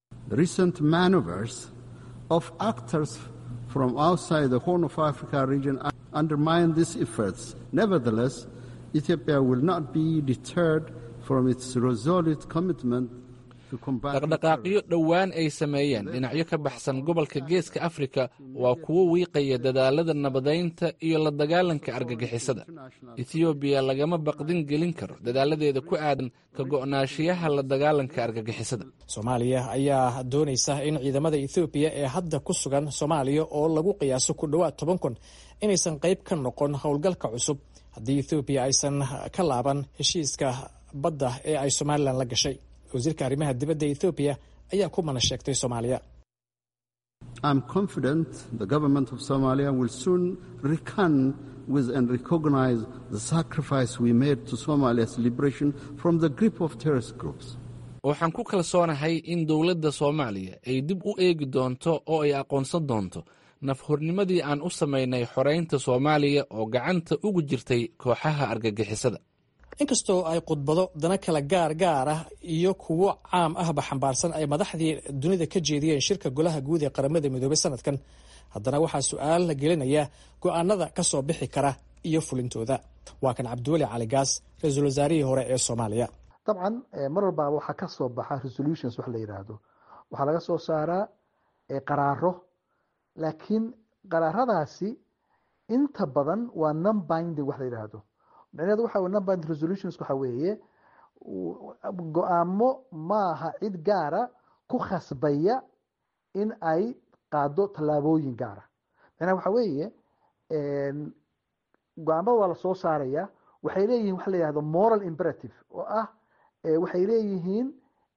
of actors from outside the Horn of Africa region undermine these efforts. Nevertheless, Ethiopia will not be deterred from its resolute commitment dhaqdhaqaaqyo dhowaan ay sameeyeen dhinacyo ka baxsan gobolka geeska afrika waa kuwo wiiqaya dadaalada nabadaynta iyo la dagaalanka argagixisada ethoobiya lagama baqdin gelin karo dadaaladeeda ku aadan ka go'naashiyaha la dagaalanka argagixisada soomaaliya ayaa doonaysa in ciidamada ethoobiya ee hadda ku sugan soomaaliya oo lagu qiyaaso ku dhowaad toban kun inaysan qayb ka noqon howlgalka cusub haddii ethoobiya aysan ka laaban heshiiska badda ee ay somalilan la gashay wasiirka arrimaha dibadda ethoobiya ayaa ku mana sheegtay soomaaliya I'm confident the government of Somalia will soon recon with and recognize the sacrifice we made to Somalia's liberation from the grip of terrorist groups. waxaan ku kalsoonahay in dowladda soomaaliya ay dib u eegi doonto oo ay aqoonsan doonto nafhornimadii aan u samaynay xoraynta soomaaliya oo gacanta ugu jirtay kooxaha argagixisada inkastoo ay khudbado dana kala gaar gaar ah iyo kuwo caam ahba xambaarsan ay madaxdii dunida ka jeediyeen shirka golaha guud ee qaramada midoobay sanadkan haddana waxaa su-aal la gelinaya go-aanada ka soo bixi kara iyo fulintooda waa kan cabdiweli cali gaas ra-iisul wasaarihii hore ee soomaaliya dabcan mar walbaaba waxaa ka soo baxa resolutions wax la yidhaahdo waxaa laga soo saaraa qaraaro laakiin qaraaradaasi inta badan waa non binding wax la yidhaahdo micnaheedu waxa wey number resolutions waxa weeye go-aamo maaha cid gaara ku khasbaya in ay qaado tallaabooyin gaara macnaha waxa weeye go-aamada waa lasoo saaraya waxay leeyihin waxa la yihahdo moral imperative oo ah waxay leeyihiin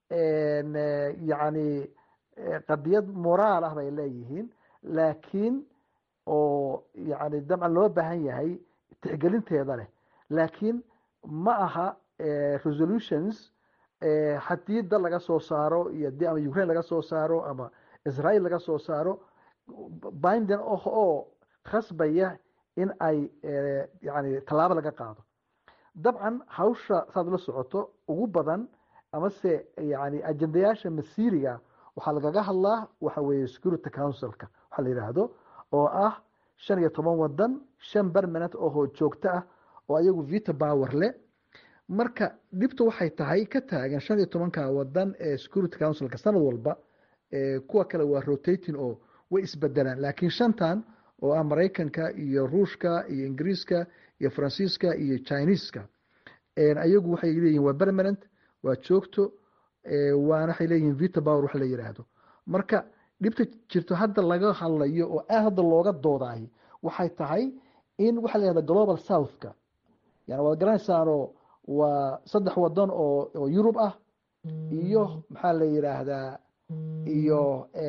yani qadiyad moraal ah bay leeyihiin laakiin oo yani dabcan loo baahan yahay tixgelinteeda leh laakiin ma aha resolutions haddii dal laga soo saaro iyo dii ama ukraine laga soo saaro ama israel laga soo saaro bindin oh oo khasbaya in ay yani tallaabo laga qaado dabcan hawsha saad la socoto ugu badan amase yani ajendayaasha masiiriga waxaa lagaga hadlaa waxa weeye security councilka waxaa la yidhaahdo oo ah shan iyo toban wadan shan permanent oo joogto ah oo ayagu vito power leh marka dhibtu waxay tahay ka taagan shan iyo tobanka wadan ee security councilka sanad walba kuwa kale waa rotating oo way isbedelaan laakiin shantan oo ah maraykanka iyo ruushka iyo ingiriiska iyo faransiiska iyo chineeska ayagu waxay leeyihin waa permanent waa joogto waana waxay leeyihin vito power wax la yiraahdo marka dhibta jirto hadda laga hadlayo oo aad hadda looga doodaay waxay tahay in waxa la yihahda global southka yani waad garanaysaanoo waa saddex wadan oo oo yurub ah iyo maxaa la yiraahdaa iyo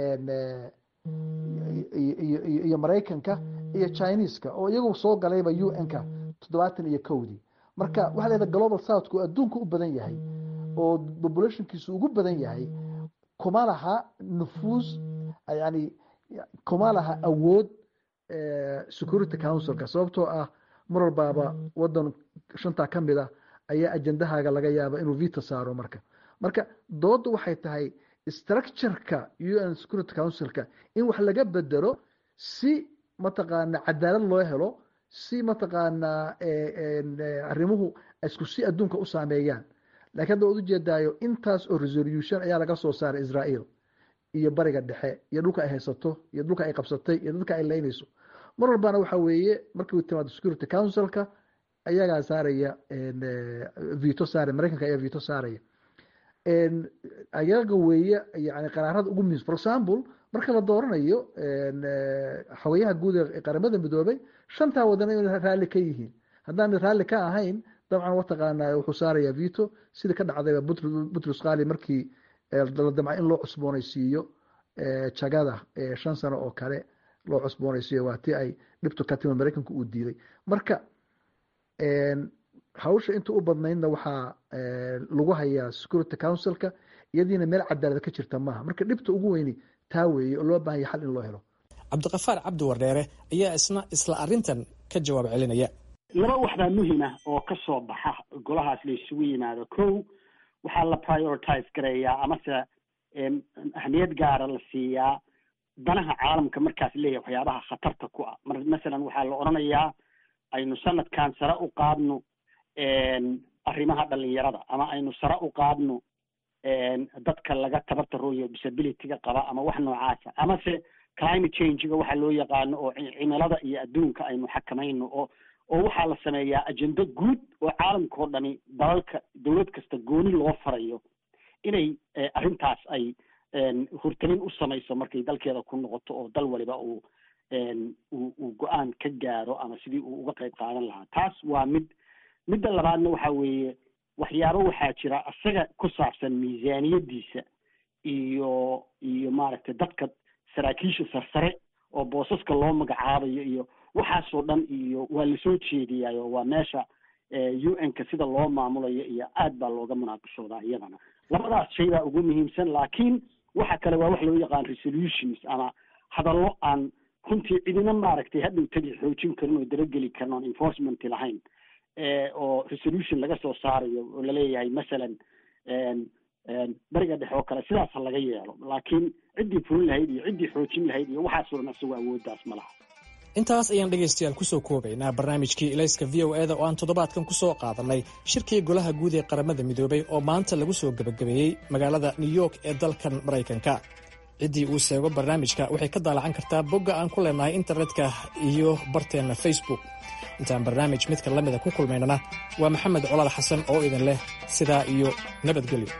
iyo maraykanka iyo chineeska oo iyagu soo galayba u n-ka toddobaatan iyo kowdii marka waxa la yihahda global southka oo adduunka u badan yahay oo populationkiisu ugu badan yahay kuma laha nufuus yani kuma laha awood security councilka sababtoo ah mar walbaaba wadan shantaa ka mid ah ayaa ajendahaaga laga yaaba inuu vito saaro marka marka dooda waxay tahay structureka u n security councilka in wax laga bedelo si mataqaana cadaalad loo helo si mataqaanaa arrimuhu isku si adduunka u saameeyaan lakiin hadda waad ujeedaayo intaas oo resolution ayaa laga soo saaray israel iyo bariga dhexe iyo dhulka ay haysato iyo dhulka ay qabsatay iyo dadka ay leynayso mar walbana waxa weeye markii timaado security councilka ayagaa saaraya vito saaraya maraykanka ayaa vito saaraya ayaga weeye yani qaraarada ugu muhiimsan for example marka la dooranayo xogayaha guud ee qaramada midoobay shantaa wadan inay raalli ka yihiin haddaan raalli ka ahayn dabcan wataqaanaa wuxuu saaraya vito sida ka dhacdayba butrus khali markii la damca in loo cusboonaysiiyo jagada shan sano oo kale loo cusboonaysiiyo waa tii ay dhibtu ka timid maraykanku uu diiday marka hawsha inta u badnaydna waxaa lagu hayaa security councilka iyadiina meel cadaalad ka jirta maaha marka dhibta ugu weyni taa weeye oo loo baahanya xal in loo helo cabdiqafaar cabdi wardheere ayaa isna isla arintan ka jawaab celinaya laba waxbaa muhim ah oo ka soo baxa golahaas la isugu yimaado kow waxaa la prioritize gareeyaa amase ahmiyad gaara la siiyaa danaha caalamka markaas leeyahay waxyaabaha khatarta ku ah mar masalan waxaa la odhanayaa aynu sanadkan sare u qaadno arrimaha dhalinyarada ama aynu sare u qaadno dadka laga tabartarooyo disabilityga qaba ama wax noocaasa amase climate changega waxa loo yaqaano oo cimilada iyo adduunka aynu xakamayno oo oo waxaa la sameeyaa ajendo guud oo caalamka oo dhami dalalka dowlad kasta gooni loo farayo inay arrintaas ay hurtamin u samayso markay dalkeeda ku noqoto oo dal waliba uu uu go-aan ka gaaro ama sidii uu uga qayb qaadan lahaa taas waa mid midda labaadna waxa weeye waxyaabo waxaa jira isaga ku saabsan miisaaniyadiisa iyo iyo maaragtay dadka saraakiisha sarsare oo boosaska loo magacaabayo iyo waxaasoo dhan iyo waa lasoo jeediyaayo waa meesha u n-ka sida loo maamulayo iyo aad baa looga munaaqashoodaa iyadana labadaas shay baa ugu muhiimsan laakiin waxa kale waa wax loo yaqaan resolutions ama hadallo aan runtii cidina maaragtay hadhow tagi xoojin karin oo dabageli karin oon enforcement lahayn oo resolution laga soo saarayo oo laleeyahay masalan bariga dhexe oo kale sidaas ha laga yeelo laakiin ciddii fulin lahayd iyo ciddii xoojin lahayd iyo waxaasoo dhan isagoo awooddaas ma laha intaas ayaan dhegaystayaal kusoo koobaynaa barnaamijkii ilayska v o eda oo aan toddobaadkan ku soo qaadannay shirkii golaha guud ee qaramada midoobay oo maanta lagu soo gebagabeeyey magaalada new york ee dalkan maraykanka ciddii uu seego barnaamijka waxay ka daalacan kartaa bogga aan ku leenahay internetka iyo barteenna facebook intaan barnaamij midka la mida ku kulmaynana waa maxamed colaal xasan oo idin leh sidaa iyo nabadgelyo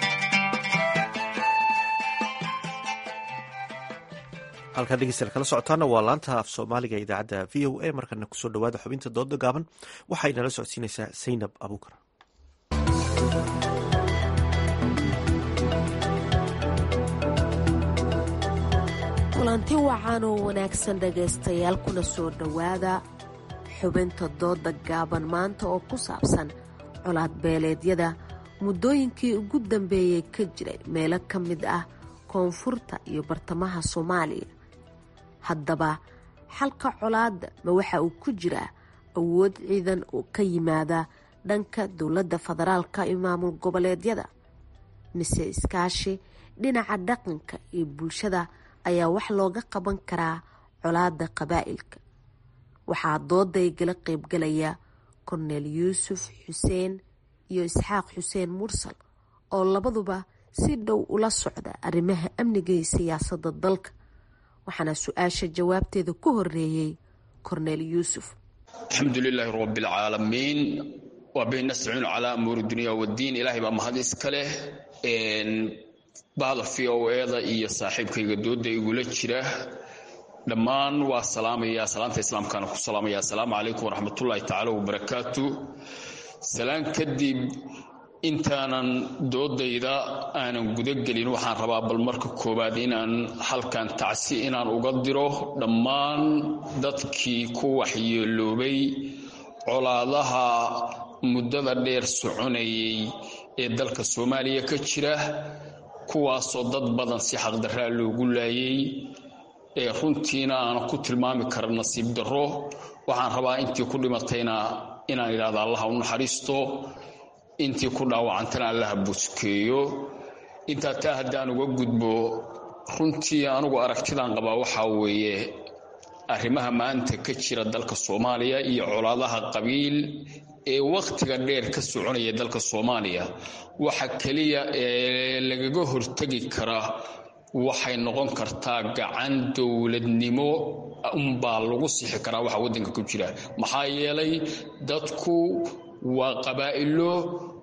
halkaa dhegeystayaal kala socotaana waa laanta af soomaaliga ee idaacadda v o a markana kusoo dhawaada xubinta dooda gaaban waxay nala socodsiinaysaa saynab abuukar kulanti wacan oo wanaagsan dhegaystayaal kuna soo dhowaada xubinta dooda gaaban maanta oo ku saabsan colaad beeleedyada muddooyinkii ugu dambeeyey ka jiray meelo ka mid ah koonfurta iyo bartamaha soomaaliya haddaba xalka colaadda ma waxa uu ku jiraa awood ciidan oo ka yimaada dhanka dowladda federaalka iyo maamul goboleedyada mise iskaashi dhinaca dhaqanka iyo bulshada ayaa wax looga qaban karaa colaada qabaa'ilka waxaa dooday gala qeybgalaya korneel yuusuf xuseen iyo isxaaq xuseen mursal oo labaduba si dhow ula socda arrimaha amniga iyo siyaasadda dalka waxaana su-aasha jawaabteeda ku horeeyey korneel yuusuf alxamdu lilaahi rabbialcaalamiin waa bihi nastaciinu calaa amuuri dunya waddiin ilaahay baa mahad iska leh bahda v o eda iyo saaxiibkayga dooda igula jira dhammaan waa salaamaya salaanta islaamkaana ku salaamaya assalaamu calaykum waraxmatullaahi tacaala wabarakaatu salaan kadib intaanan doodayda aanan gudagelin waxaan rabaa bal marka koowaad inaan halkan tacsi inaan uga diro dhammaan dadkii ku waxyeeloobay colaadaha muddada dheer soconayay ee dalka soomaaliya ka jira kuwaasoo dad badan si xaqdarraa loogu laayay ee runtiina aanan ku tilmaami kara nasiib darro waxaan rabaa intii ku dhimatayna inaan idhahda allaha u naxariisto intii ku dhaawacantana allaha buskeeyo intaa taa haddaan uga gudbo runtii anugu aragtidaan qabaa waxaa weeye arrimaha maanta ka jira dalka soomaaliya iyo colaadaha qabiil ee wakhtiga dheer ka soconaya dalka soomaaliya waxa keliya ee lagaga hortegi kara waxay noqon kartaa gacan dowladnimo unbaa lagu sixi karaa waxa waddanka ku jira maxaa yeelay dadku waa qabaa'ilo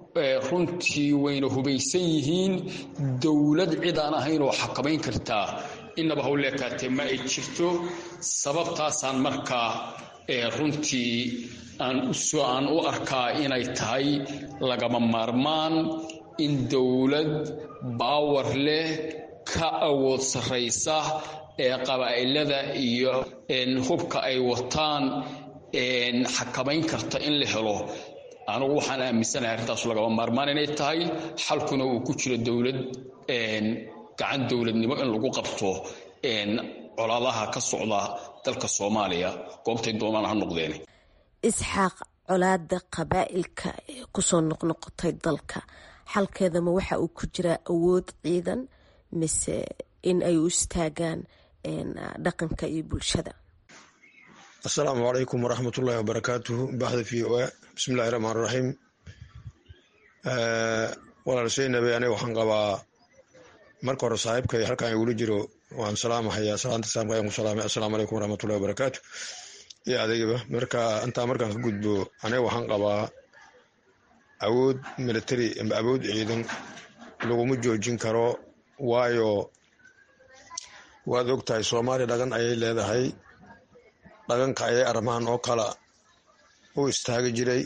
runtii wayna hubaysan yihiin dowlad cid aan ahayn oo xakamayn kartaa innaba hawleekaatee ma ay jirto sababtaasaan markaa runtii aan u arkaa inay tahay lagama maarmaan in dowlad baawar leh ka awood sarraysa ee qabaa'ilada iyo hubka ay wataan xakamayn karta in la helo anugu waxaan aaminsanahay arrintaas lagama maarmaan inay tahay xalkuna uu ku jiro dowlad gacan dowladnimo in lagu qabto colaadaha ka socda dalka soomaaliya goobtay doonaan ha noqdeen isxaaq colaada qabaa'ilka ee kusoo noqnoqotay dalka xalkeedama waxa uu ku jiraa awood ciidan mise in ay u istaagaan dhaqanka iyo bulshada asalaamu calaykum waraxmatullaahi wabarakaatuhu baxda v o a bismillahi raxmaan raxiim walaal seynabe aniga waxaan qabaa marka hore saaxiibkay halkaan igula jiro waan salaamahayaa salaanta islaamka ayaan ku salaamay assalaamu calaykum waraxmatullahi wabarakaatu iyo adeegaba marka intaa markaan ka gudbo aniga waxaan qabaa awood military amba awood ciidan laguma joojin karo waayo waad og tahay soomaaliya dhagan ayay leedahay dhaganka ayay arrimahan oo kala u istaagi jiray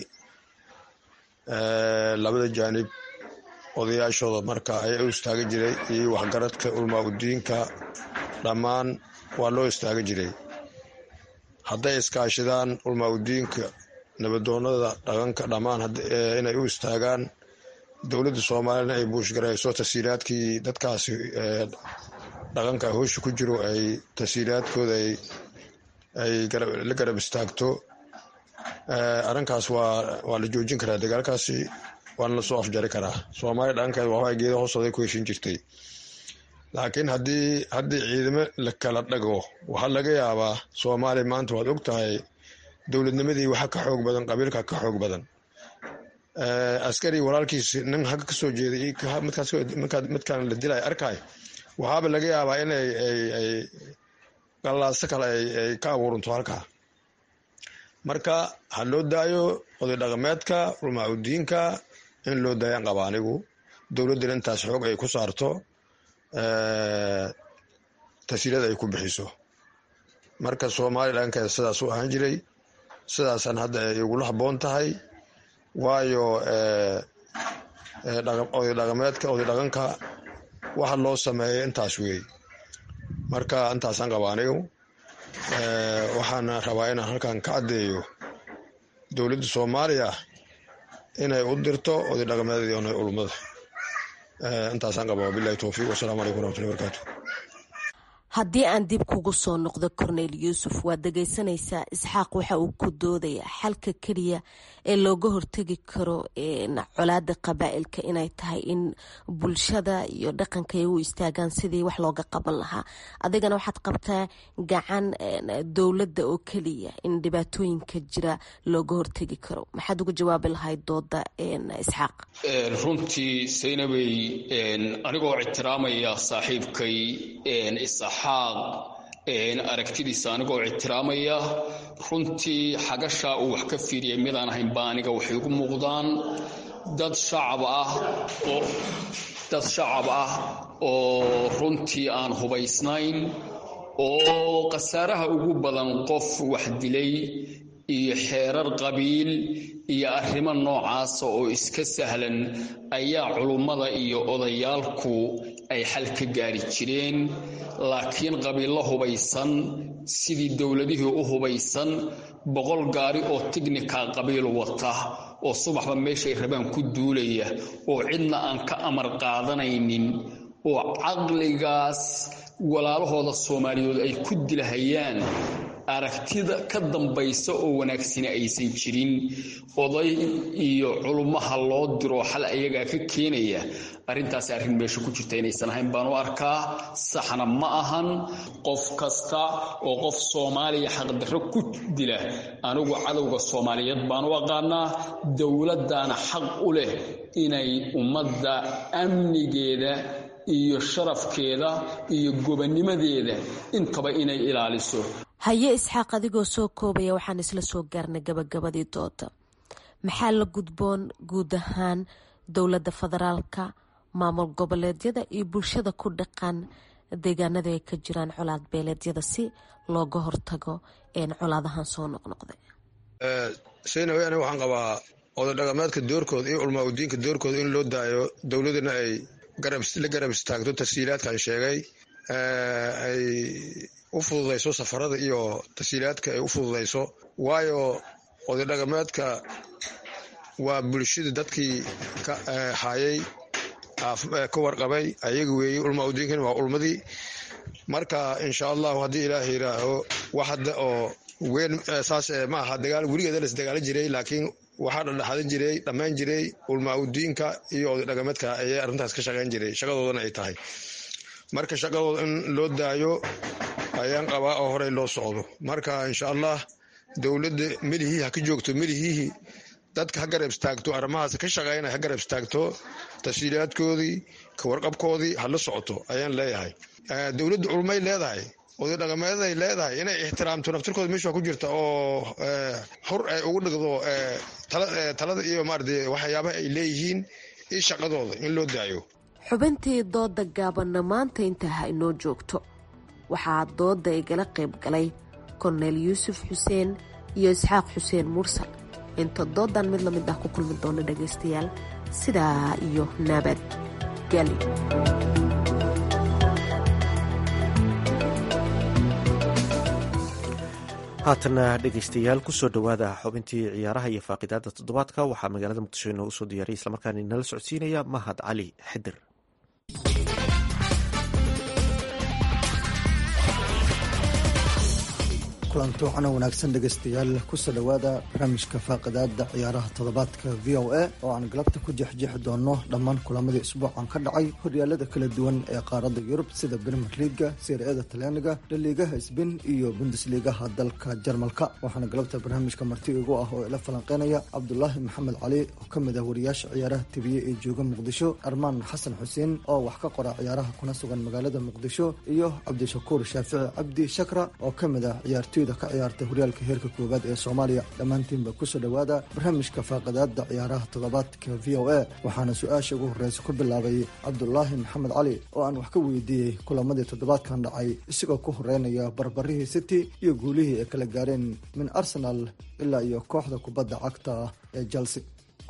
labada jaanib odayaashooda marka ayaa u istaagi jiray iyo waxgaradka ulmaa udiinka dhammaan waa loo istaagi jiray hadday iskaashidaan ulmaa udiinka nabadoonada dhaqanka dhammaan inay u istaagaan dowladda soomaaliyana ay buushgarayso tasiiraadkii dadkaasi dhaqanka hoosha ku jiro ay tasiiraadkooda ay la garab istaagto arrinkaas waa la joojin karaa dagaalkaasi waana lasoo afjari karaa soomaaliya dhaqankeed waxbaa geeda hoostooday ku heshin jirtay laakiin haddii haddii ciidamo la kala dhago waxaa laga yaabaa soomaaliya maanta waad og tahay dowladnimadii waxa ka xoog badan qabiilka ka xoog badan askari walaalkiis nin hagga kasoo jeeday midkaan la dilay arkay waxaaba laga yaabaa in ay gallaaso kale ay ka abuuranto halkaa marka ha loo daayo oday dhaqameedka ulmaa udiinka in loo daayaan qaba anigu dowladdana intaas xoog ay ku saarto tasiirada ay ku bixiso marka soomaaliya dhankeeda sidaas u ahaan jiray sidaasaan hadda ay igula habboon tahay waayo oday dhaqameedka oday dhaqanka waxa loo sameeyay intaas weey marka intaasaan qaba anigu waxaana rabaa inaan halkan ka caddeeyo dowladda soomaaliya inay u dirto oday dhaqameedadii ona ulmada intaasaan qaba wabilahi towfiiq wasalaamu calaykum waraxmatullahi barakaatu haddii aan dib kugu soo noqdo cornel yuusuf waad dhegaysanaysaa isxaaq waxa uu ku doodayaa xalka keliya ee looga hortegi karo colaada qabaa'ilka inay tahay in bulshada iyo dhaqanka ay u istaagaan sidii wax looga qaban lahaa adigana waxaad qabtaa gacan dowladda oo keliya in dhibaatooyinka jira looga hortegi karo maxaad uga jawaabi lahayd dooda isxaaq runtii saynabey anigoo ictiraamaya saaxiibkay isxaaq aragtidiisa anigoo ictiraamaya runtii xagashaa uu wax ka fiiriyay midaan ahayn baa aniga waxay ugu muuqdaan dad shacab ah oo dad shacab ah oo runtii aan hubaysnayn oo khasaaraha ugu badan qof wax dilay iyo xeerar qabiil iyo arrimo noocaasa oo iska sahlan ayaa culummada iyo odayaalku ay xal ka gaari jireen laakiin qabiillo hubaysan sidii dowladihii u hubaysan boqol gaari oo tignika qabiil wata oo subaxba meeshay rabaan ku duulaya oo cidna aan ka amar qaadanaynin oo caqligaas walaalahooda soomaaliyeed ay ku dilahayaan aragtida ka dambaysa oo wanaagsani aysan jirin oday iyo culummaha loo diro xal ayagaa ka keenaya arrintaasi arrin meesha ku jirta inaysan ahayn baan u arkaa saxna ma ahan qof kasta oo qof soomaaliya xaqdarro ku dila anigu cadowga soomaaliyeed baan u aqaanaa dowladdaana xaq u leh inay ummadda amnigeeda iyo sharafkeeda iyo gobanimadeeda intaba inay ilaaliso haye isxaaq adigoo soo koobaya waxaan isla soo gaarnay gabagabadii dooda maxaa la gudboon guud ahaan dowladda federaalka maamul goboleedyada iyo bulshada ku dhaqan deegaanada ay ka jiraan colaad beeleedyada si looga hortago colaadahan soo noqnoqday saynawe aniga waxaan qabaa oday dhaqameedka doorkooda iyo culmaa udiinka doorkooda in loo daayo dowladana ay la garab istaagto tasiilaadkan sheegay ay u fududayso safarada iyo tasiilaadka ay u fududayso waayo oday dhaqameedka waa bulshada dadkii ka hayay ka warqabay ayaga weeye ulmaa udiinkana waa ulmadii marka insha allahu haddii ilaah yidhaaho wax hadda oo weyn saas ma aha dagaal weligeeda las dagaala jiray laakiin waxaa dhadhaxadan jiray dhammayn jiray ulmaa udiinka iyo oday dhaqameedka ayay arrintaas ka shaqayn jiray shaqadoodana ay tahay marka shaqadooda in loo daayo ayaan qabaa oo horey loo socdo marka insha allah dowladda melihii ha ka joogto melihii dadka ha garab istaagto arrimahaas ka shaqeyna ha garab istaagto tafsiilaadkoodii ka warqabkoodii ha la socoto ayaan leeyahay dowladda culmay leedahay oday dhaqameedaay leedahay inay ixtiraamto naftirkooda meesha ku jirta oo xur ay ugu dhigdo talada iyo maarata waxyaabaha ay leeyihiin iyo shaqadooda in loo daayo xubintii dooda gaabanna maanta intaa ha inoo joogto waxaa dooda igala qayb galay korneyl yuusuf xuseen iyo isxaaq xuseen mursal inta doodan mid lamid ah ku kulmi doona dhagaystayaal sidaa iyo nabad geli haatana dhegaystayaal kusoo dhowaada xubintii ciyaaraha iyo faaqidaada toddobaadka waxaa magaalada muqdisho inoogu soo diyaariyay islamarkaana inala socodsiinaya mahad cali xidir kulanti waxaana wanaagsan dhegaystayaal kusoo dhowaada barnaamijka faaqidaada ciyaaraha toddobaadka v o a oo aan galabta ku jeexjeexi doono dhammaan kulamadii isbuucan ka dhacay horyaalada kala duwan ee qaaradda yurub sida brimer liaga seeriada talyaaniga dhaliigaha sbain iyo bundesliigaha dalka jarmalka waxaana galabta barnaamijka marti igu ah oo ila falanqeynaya cabdulaahi maxamed cali oo ka mid ah wariyaasha ciyaaraha tibiye ee jooga muqdisho armaan xasan xuseen oo wax ka qora ciyaaraha kuna sugan magaalada muqdisho iyo cabdishakuur shaafici cabdi shakra oo ka mid ah ciyaartoy ka ciyaarta horyaalka heerka koowaad ee soomaaliya dhammaantiinba kusoo dhowaada barnaamijka faaqidaada ciyaaraha toddobaadka v o a waxaana su-aasha ugu horreysa ku bilaabay cabdulaahi maxamed cali oo aan wax ka weydiiyey kulamadii toddobaadkan dhacay isagoo ku horeynaya barbarihii city iyo guulihii ay kala gaareen min arsenal ilaa iyo kooxda kubadda cagta ee chelsea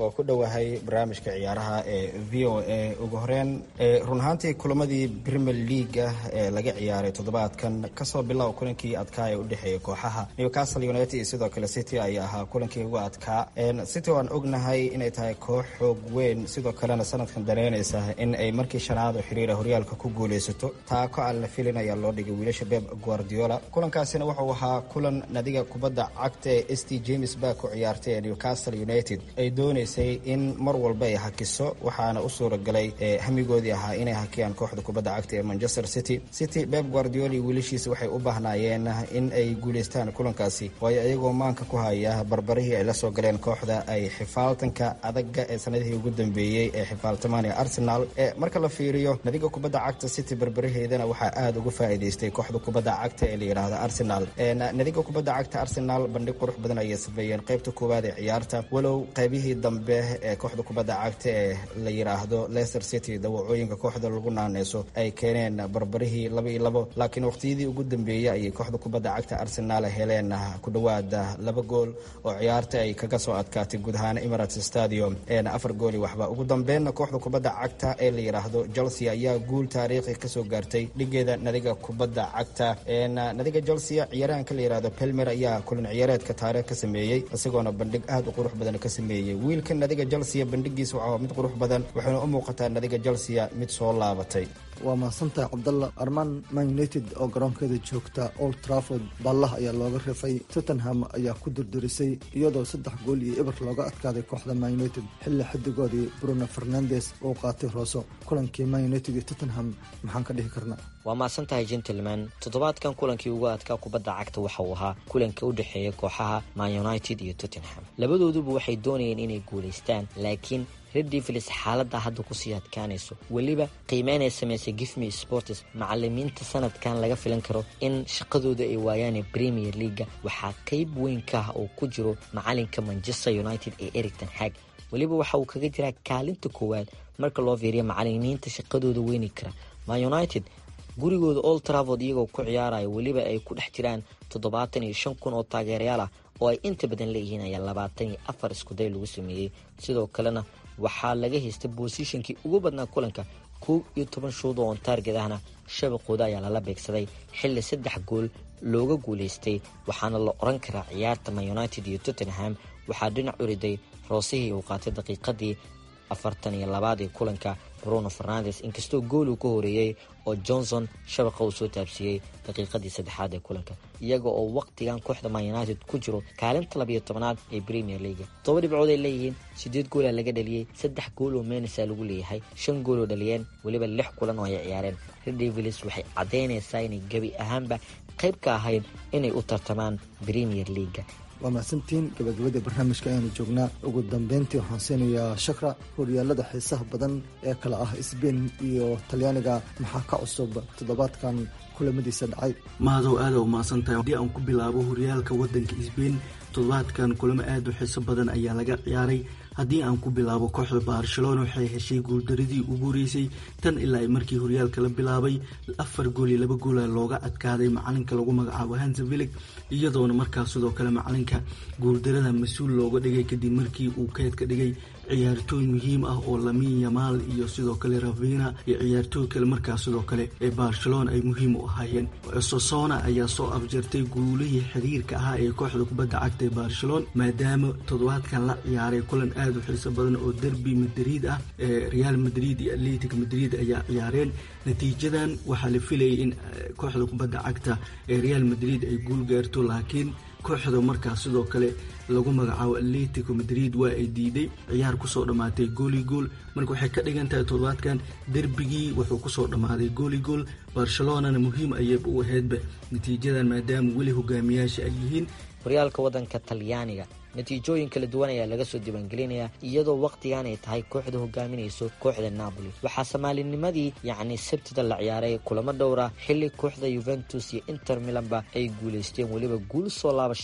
oo ku dhowahay barnaamijka ciyaaraha ee v o a ugu horeyn run ahaantii kulamadii premier leaga ee laga ciyaaray toddobaadkan kasoo bilow kulankii adkaa ee udhexeeyay kooxaha newcastle united iyo sidoo kale city ayaa ahaa kulankii ugu adkaa city waan ognahay inay tahay koox xoog weyn sidoo kalena sanadkan dareynaysa in ay markii shanaad oo xiriira horyaalka ku guuleysato taako aan la filin ayaa loo dhigay wiilasha beb guardiola kulankaasina wuxuu ahaa kulan nadiga kubadda cagta ee st james bark u ciyaartay ee newcastle united ay dooneysay in mar walba ay hakiso waxaana u suuragalay hamigoodii ahaa inay hakiyaan kooxda kubadda cagta ee manchester city city beb guardiola iyo wiilashiisa waxay u baahnaayeen in ay guuleystaan kulankaasi waayo iyagoo maanka ku haya barbarihii ay la soo galeen kooxda ay xifaaltanka adaga ee sanadihii ugu dambeeyey ee xifaaltamaan ee arsenal marka la fiiriyo nadiga kubadda cagta city barbaraheedana waxaa aada uga faa'iidaystay kooxda kubadda cagta ee la yidhaahdo arsenal nadiga kubadda cagta arsenal bandhig qurux badan ayay sameeyeen qaybta koowaad ee ciyaarta walow qaybihii dambe ee kooxda kubadda cagta ee la yidhaahdo leicester city dawacooyinka kooxda lagu naaneyso ay keeneen barbarihii laba iyo labo laakiin waqtiyadii ugu dambeeyey ayay kooxda kubadda cagta arsenal heleen ku dhowaad laba gool oo ciyaarta ay kaga soo adkaatay guud ahaan emirates stadium afar gooli waxba ugu dambeenna kooxda kubadda cagta ee la yidhaahdo chelsea ayaa guul taariikhi kasoo gaartay dhigeeda nadiga kubadda cagta nadiga chelsea ciyaarahanka la yidhahdo pelmer ayaa kulan ciyaareedka taariikh ka sameeyey isagoona bandhig aada u qurux badan ka sameeyey wiilka nadiga chelsea bandhigiisa waxaa mid qurux badan waxayna u muuqataa nadiga chelsea mid soo laabatay waa mahadsantahay cabdalla armaan man united oo garoonkeeda joogta old trafford ballah ayaa looga rifay tottenham ayaa ku durdurisay iyadoo saddex gool iyo eber looga adkaaday kooxda man united xilli xidigoodii bruno fernandes uu qaatay rooso kulankii man united iyo tottenham maxaan ka dhihi karnaa waa mahadsan tahay gentleman toddobaadkan kulankii ugu adkaa kubadda cagta waxa uu ahaa kulanka u dhexeeya kooxaha man united iyo tottenham labadooduba waxay doonayeen inay guulaystaan laakiin red devils xaaladda hadda kusii adkaanayso weliba qiimeynay samaysay gifme sports macalimiinta sanadkan laga filan karo in shaqadooda ay waayaan premier leaga waxaa qeyb weyn ka ah oo ku jiro macalinka manchester united ee ericton hag weliba waxa uu kaga jiraa kaalinta koowaad marka loo fiiriya macalimiinta shaqadooda weyni kara ma united gurigooda old travord iyagoo ku ciyaaraya weliba ay ku dhex jiraan toddobaatan iyo shan kun oo taageerayaal ah oo ay inta badan leeyihiin ayaa labaatan iyo afar iskuday lagu sameeyey sidoo kalena waxaa laga haystay boosishankii ugu badnaa kulanka koob iyo toban shuud oo ontaarged ahna shabaqooda ayaa lala beegsaday xilli saddex gool looga guulaystay waxaana la oran karaa ciyaarta man united iyo tottenham waxaa dhinac uriday roosihii uu qaatay daqiiqadii afartan iyo labaad ee kulanka bruno fernandes inkastoo gool uu ka horeeyey oo johnson shabaqa uu soo taabsiiyey daqiiqadii saddexaad ee kulanka iyaga oo waqtigan kooxda man united ku jiro kaalinta labiyo tobanaad ee premier leaga toba dhibcood ay leeyihiin sideed goolaa laga dhaliyey saddex gool oo menesa lagu leeyahay shan gool oo dhaliyeen weliba lix kulan oo ay ciyaareen red devils waxay caddaynaysaa inay gebi ahaanba qayb ka ahayd inay u tartamaan premier leaga waa mahadsantiin gabagabada barnaamijka ayaanu joognaa ugu dambeyntii waxaan siinayaa shakra horyaalada xiisaha badan ee kale ah sbain iyo talyaaniga maxaa ka cusub toddobaadkan kulamadiisa dhacay maadow aada u mahadsantahay haddii aan ku bilaabo horyaalka wadanka sbain toddobaadkan kulamo aada u xiiso badan ayaa laga ciyaaray haddii aan ku bilaabo kooxda barcelona waxay heshay guuldaradii ugu horeysay tan ilaa ay markii horyaalka la bilaabay afar gool iyo laba goola looga adkaaday macalinka lagu magacaabo hansavilig iyadoona markaas sidoo kale macalinka guuldarada mas-uul looga dhigay kadib markii uu keed ka dhigay ciyaartooy muhiim ah oo lamin yamaal iyo sidoo kale ravina iyo ciyaartooy kale markaas sidoo kale ee barcelona ay muhiim u ahaayeen sosona ayaa soo afjartay guulihii xiriirka ahaa ee kooxda kubadda cagta ee barcelona maadaama toddobaadkan la ciyaaray kulan aada u xiiso badan oo derby madrid ah ee real madrid iyo atletic madrid ayaa ciyaareen natiijadan waxaa la filayay in kooxda kubadda cagta ee real madrid ay guul gaarto laakiin kooxda markaas sidoo kale lagu magacaabo atletico madrid waa ay diiday ciyaar kusoo dhammaatay gooli gool marka waxay ka dhigan tahay toddobaadkan derbigii wuxuu kusoo dhammaaday gooli gool barcelonana muhiim ayayba u ahaydba natiijadan maadaama weli hogaamiyaasha ay yihiin horyaalka waddanka talyaaniga natiijooyin kala duwan ayaa laga soo diiwaangelinayaa iyadoo wakhtigan ay tahay kooxda hogaaminayso kooxda napoli waxaa soomaalinimadii yacni sabtida la ciyaaray kulamo dhowra xilli kooxda yuventus iyo inter milanba ay guulaysteen weliba guul soo laabasho ah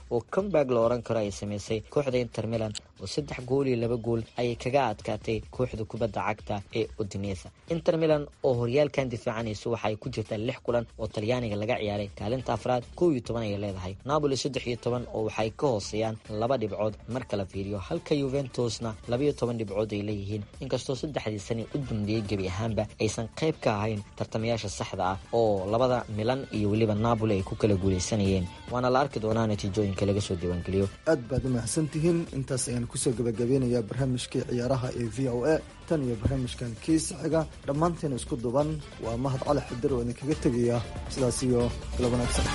oo comeback la oran karo ay sameysay kooxda inter milan oo saddex gool iyo laba gool ayay kaga adkaatay kooxda kubadda cagta ee odinesa inter milan oo horyaalkan difaacanayso waxa ay ku jirtaa lix kulan oo talyaaniga laga ciyaaray kaalinta afraad kow iyo toban ayay leedahay napoli saddex iyo toban oo waxay ka hooseeyaan laba dhibcood marka la fiiriyo halka yuventusna labaiyo toban dhibcood ay leeyihiin inkastoo saddexdii sani u dambeeyey gebi ahaanba aysan qayb ka ahayn tartamayaasha saxda ah oo labada milan iyo weliba napoli ay ku kala guuleysanayeen waana la arki doonaa natiijooyinka laga soo diiwaangeliyo aad baad u mahadsantihiin intaas ayaan kusoo gabagabeynayaa barnaamijkii ciyaaraha ee v o a tan iyo barnaamijkan kiisa xiga dhammaanteena isku duban waa mahad cali xidar oo idinkaga tegaya sidaas iyo kala wanaagsan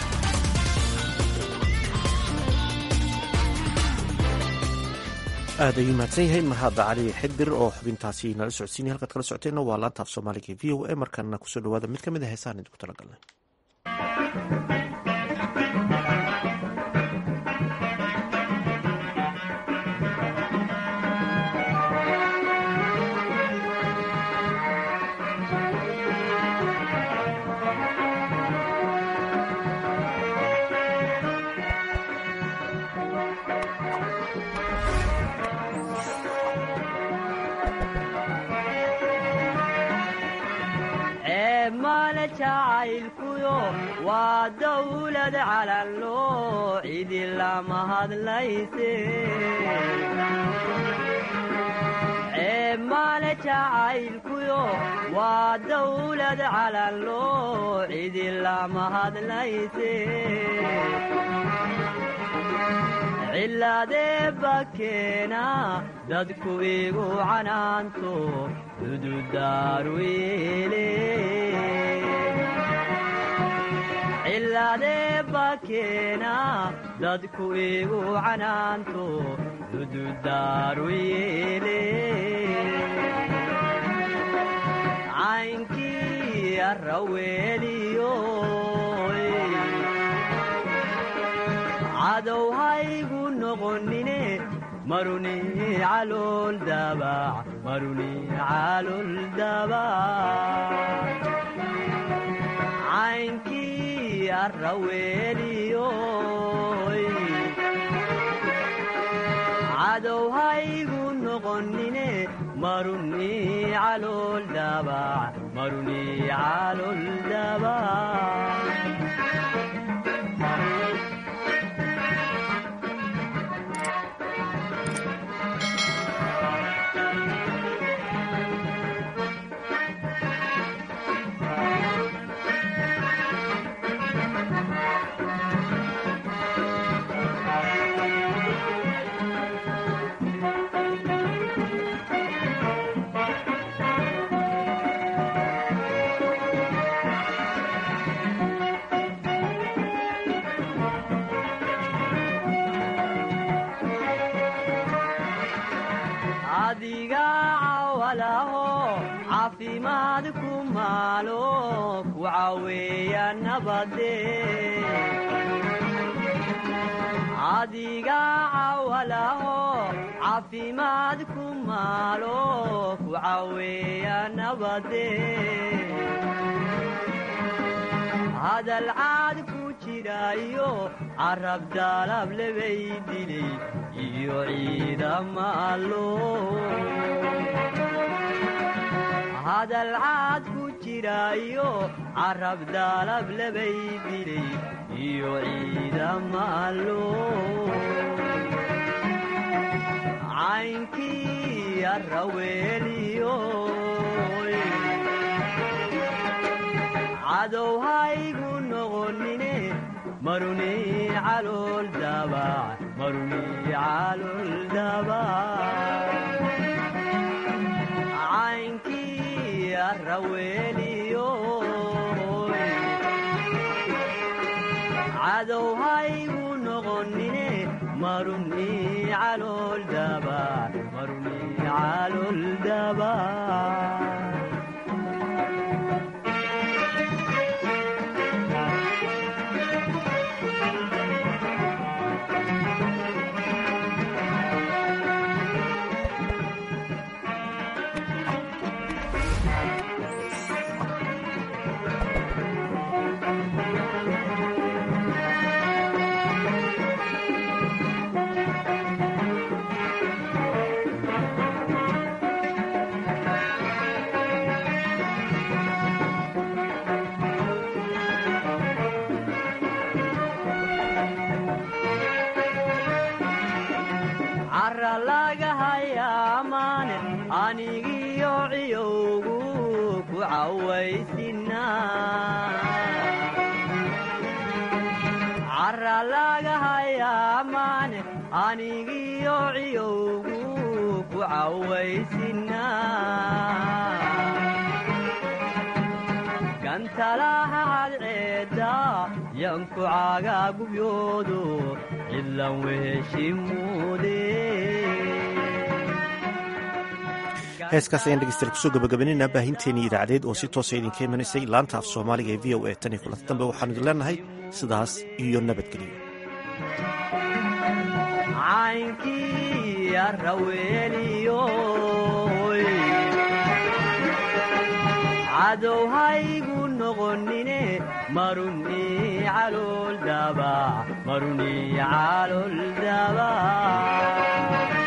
aad ayuu mahadsan yahay mahadda cali xidir oo xubintaasi nala socodsiinay halkaad kala socoteenna waa laanta af soomaaliga v o a markaana kusoo dhawaada mid ka mid a heesaan idinku talagalnay male jacaylkuyo waa dawlad calanloo cidi lama hadlayse male jacaylkuyo waa dawlad calanloo cidi lama hadlayse cilaadee bakeena dadku igu canaanto dududaaruyeele cilaadee bakeena dadku igu canaanto dududaaruyeele caynkii arraweeliyo cadow haygu noqonine maruni calool dabac maruni calool dabac caynkii arraweeliyo cadow haygu noqonine maruni calool dabac maruni calool dabac adiga cawalaho caafimaad ku maalo ku caweeya nabade adiga cawalaho caafimaad ku maalo ku caweeya nabade hadal caad ku jirayo carab daalab lebay dilay iyo ciidama allo hadal caad ku jirayo carab daalab lebay dilay iyo ciidama allo caynkii arraweeliyo cadow haygu noqonine maruni calool dabac maruni calool dabac caynkii arraweeliyo cadow haygu noqonine maruni calool dabac maruni calool dabac laga hayaa maane anigiyo ciyowgu ku cawaysina cara laga hayaa maane anigiyo ciyowgu ku cawaysina gantalaha cadceedda yanku caagaa gubyoodo cidlan weheshimuude heeskaas ayaan dhegeystayaal kusoo gabagabaynayna baahinteennii idaacadeed oo si toosa idinka imanaysay laanta af soomaaliga ee v o a tan iyo kulanta dambe waxaanu idin leenahay sidaas iyo nabadgelyo caynkii arraweeliyo cadow haygu noqonine maruni calool daba maruni calool daba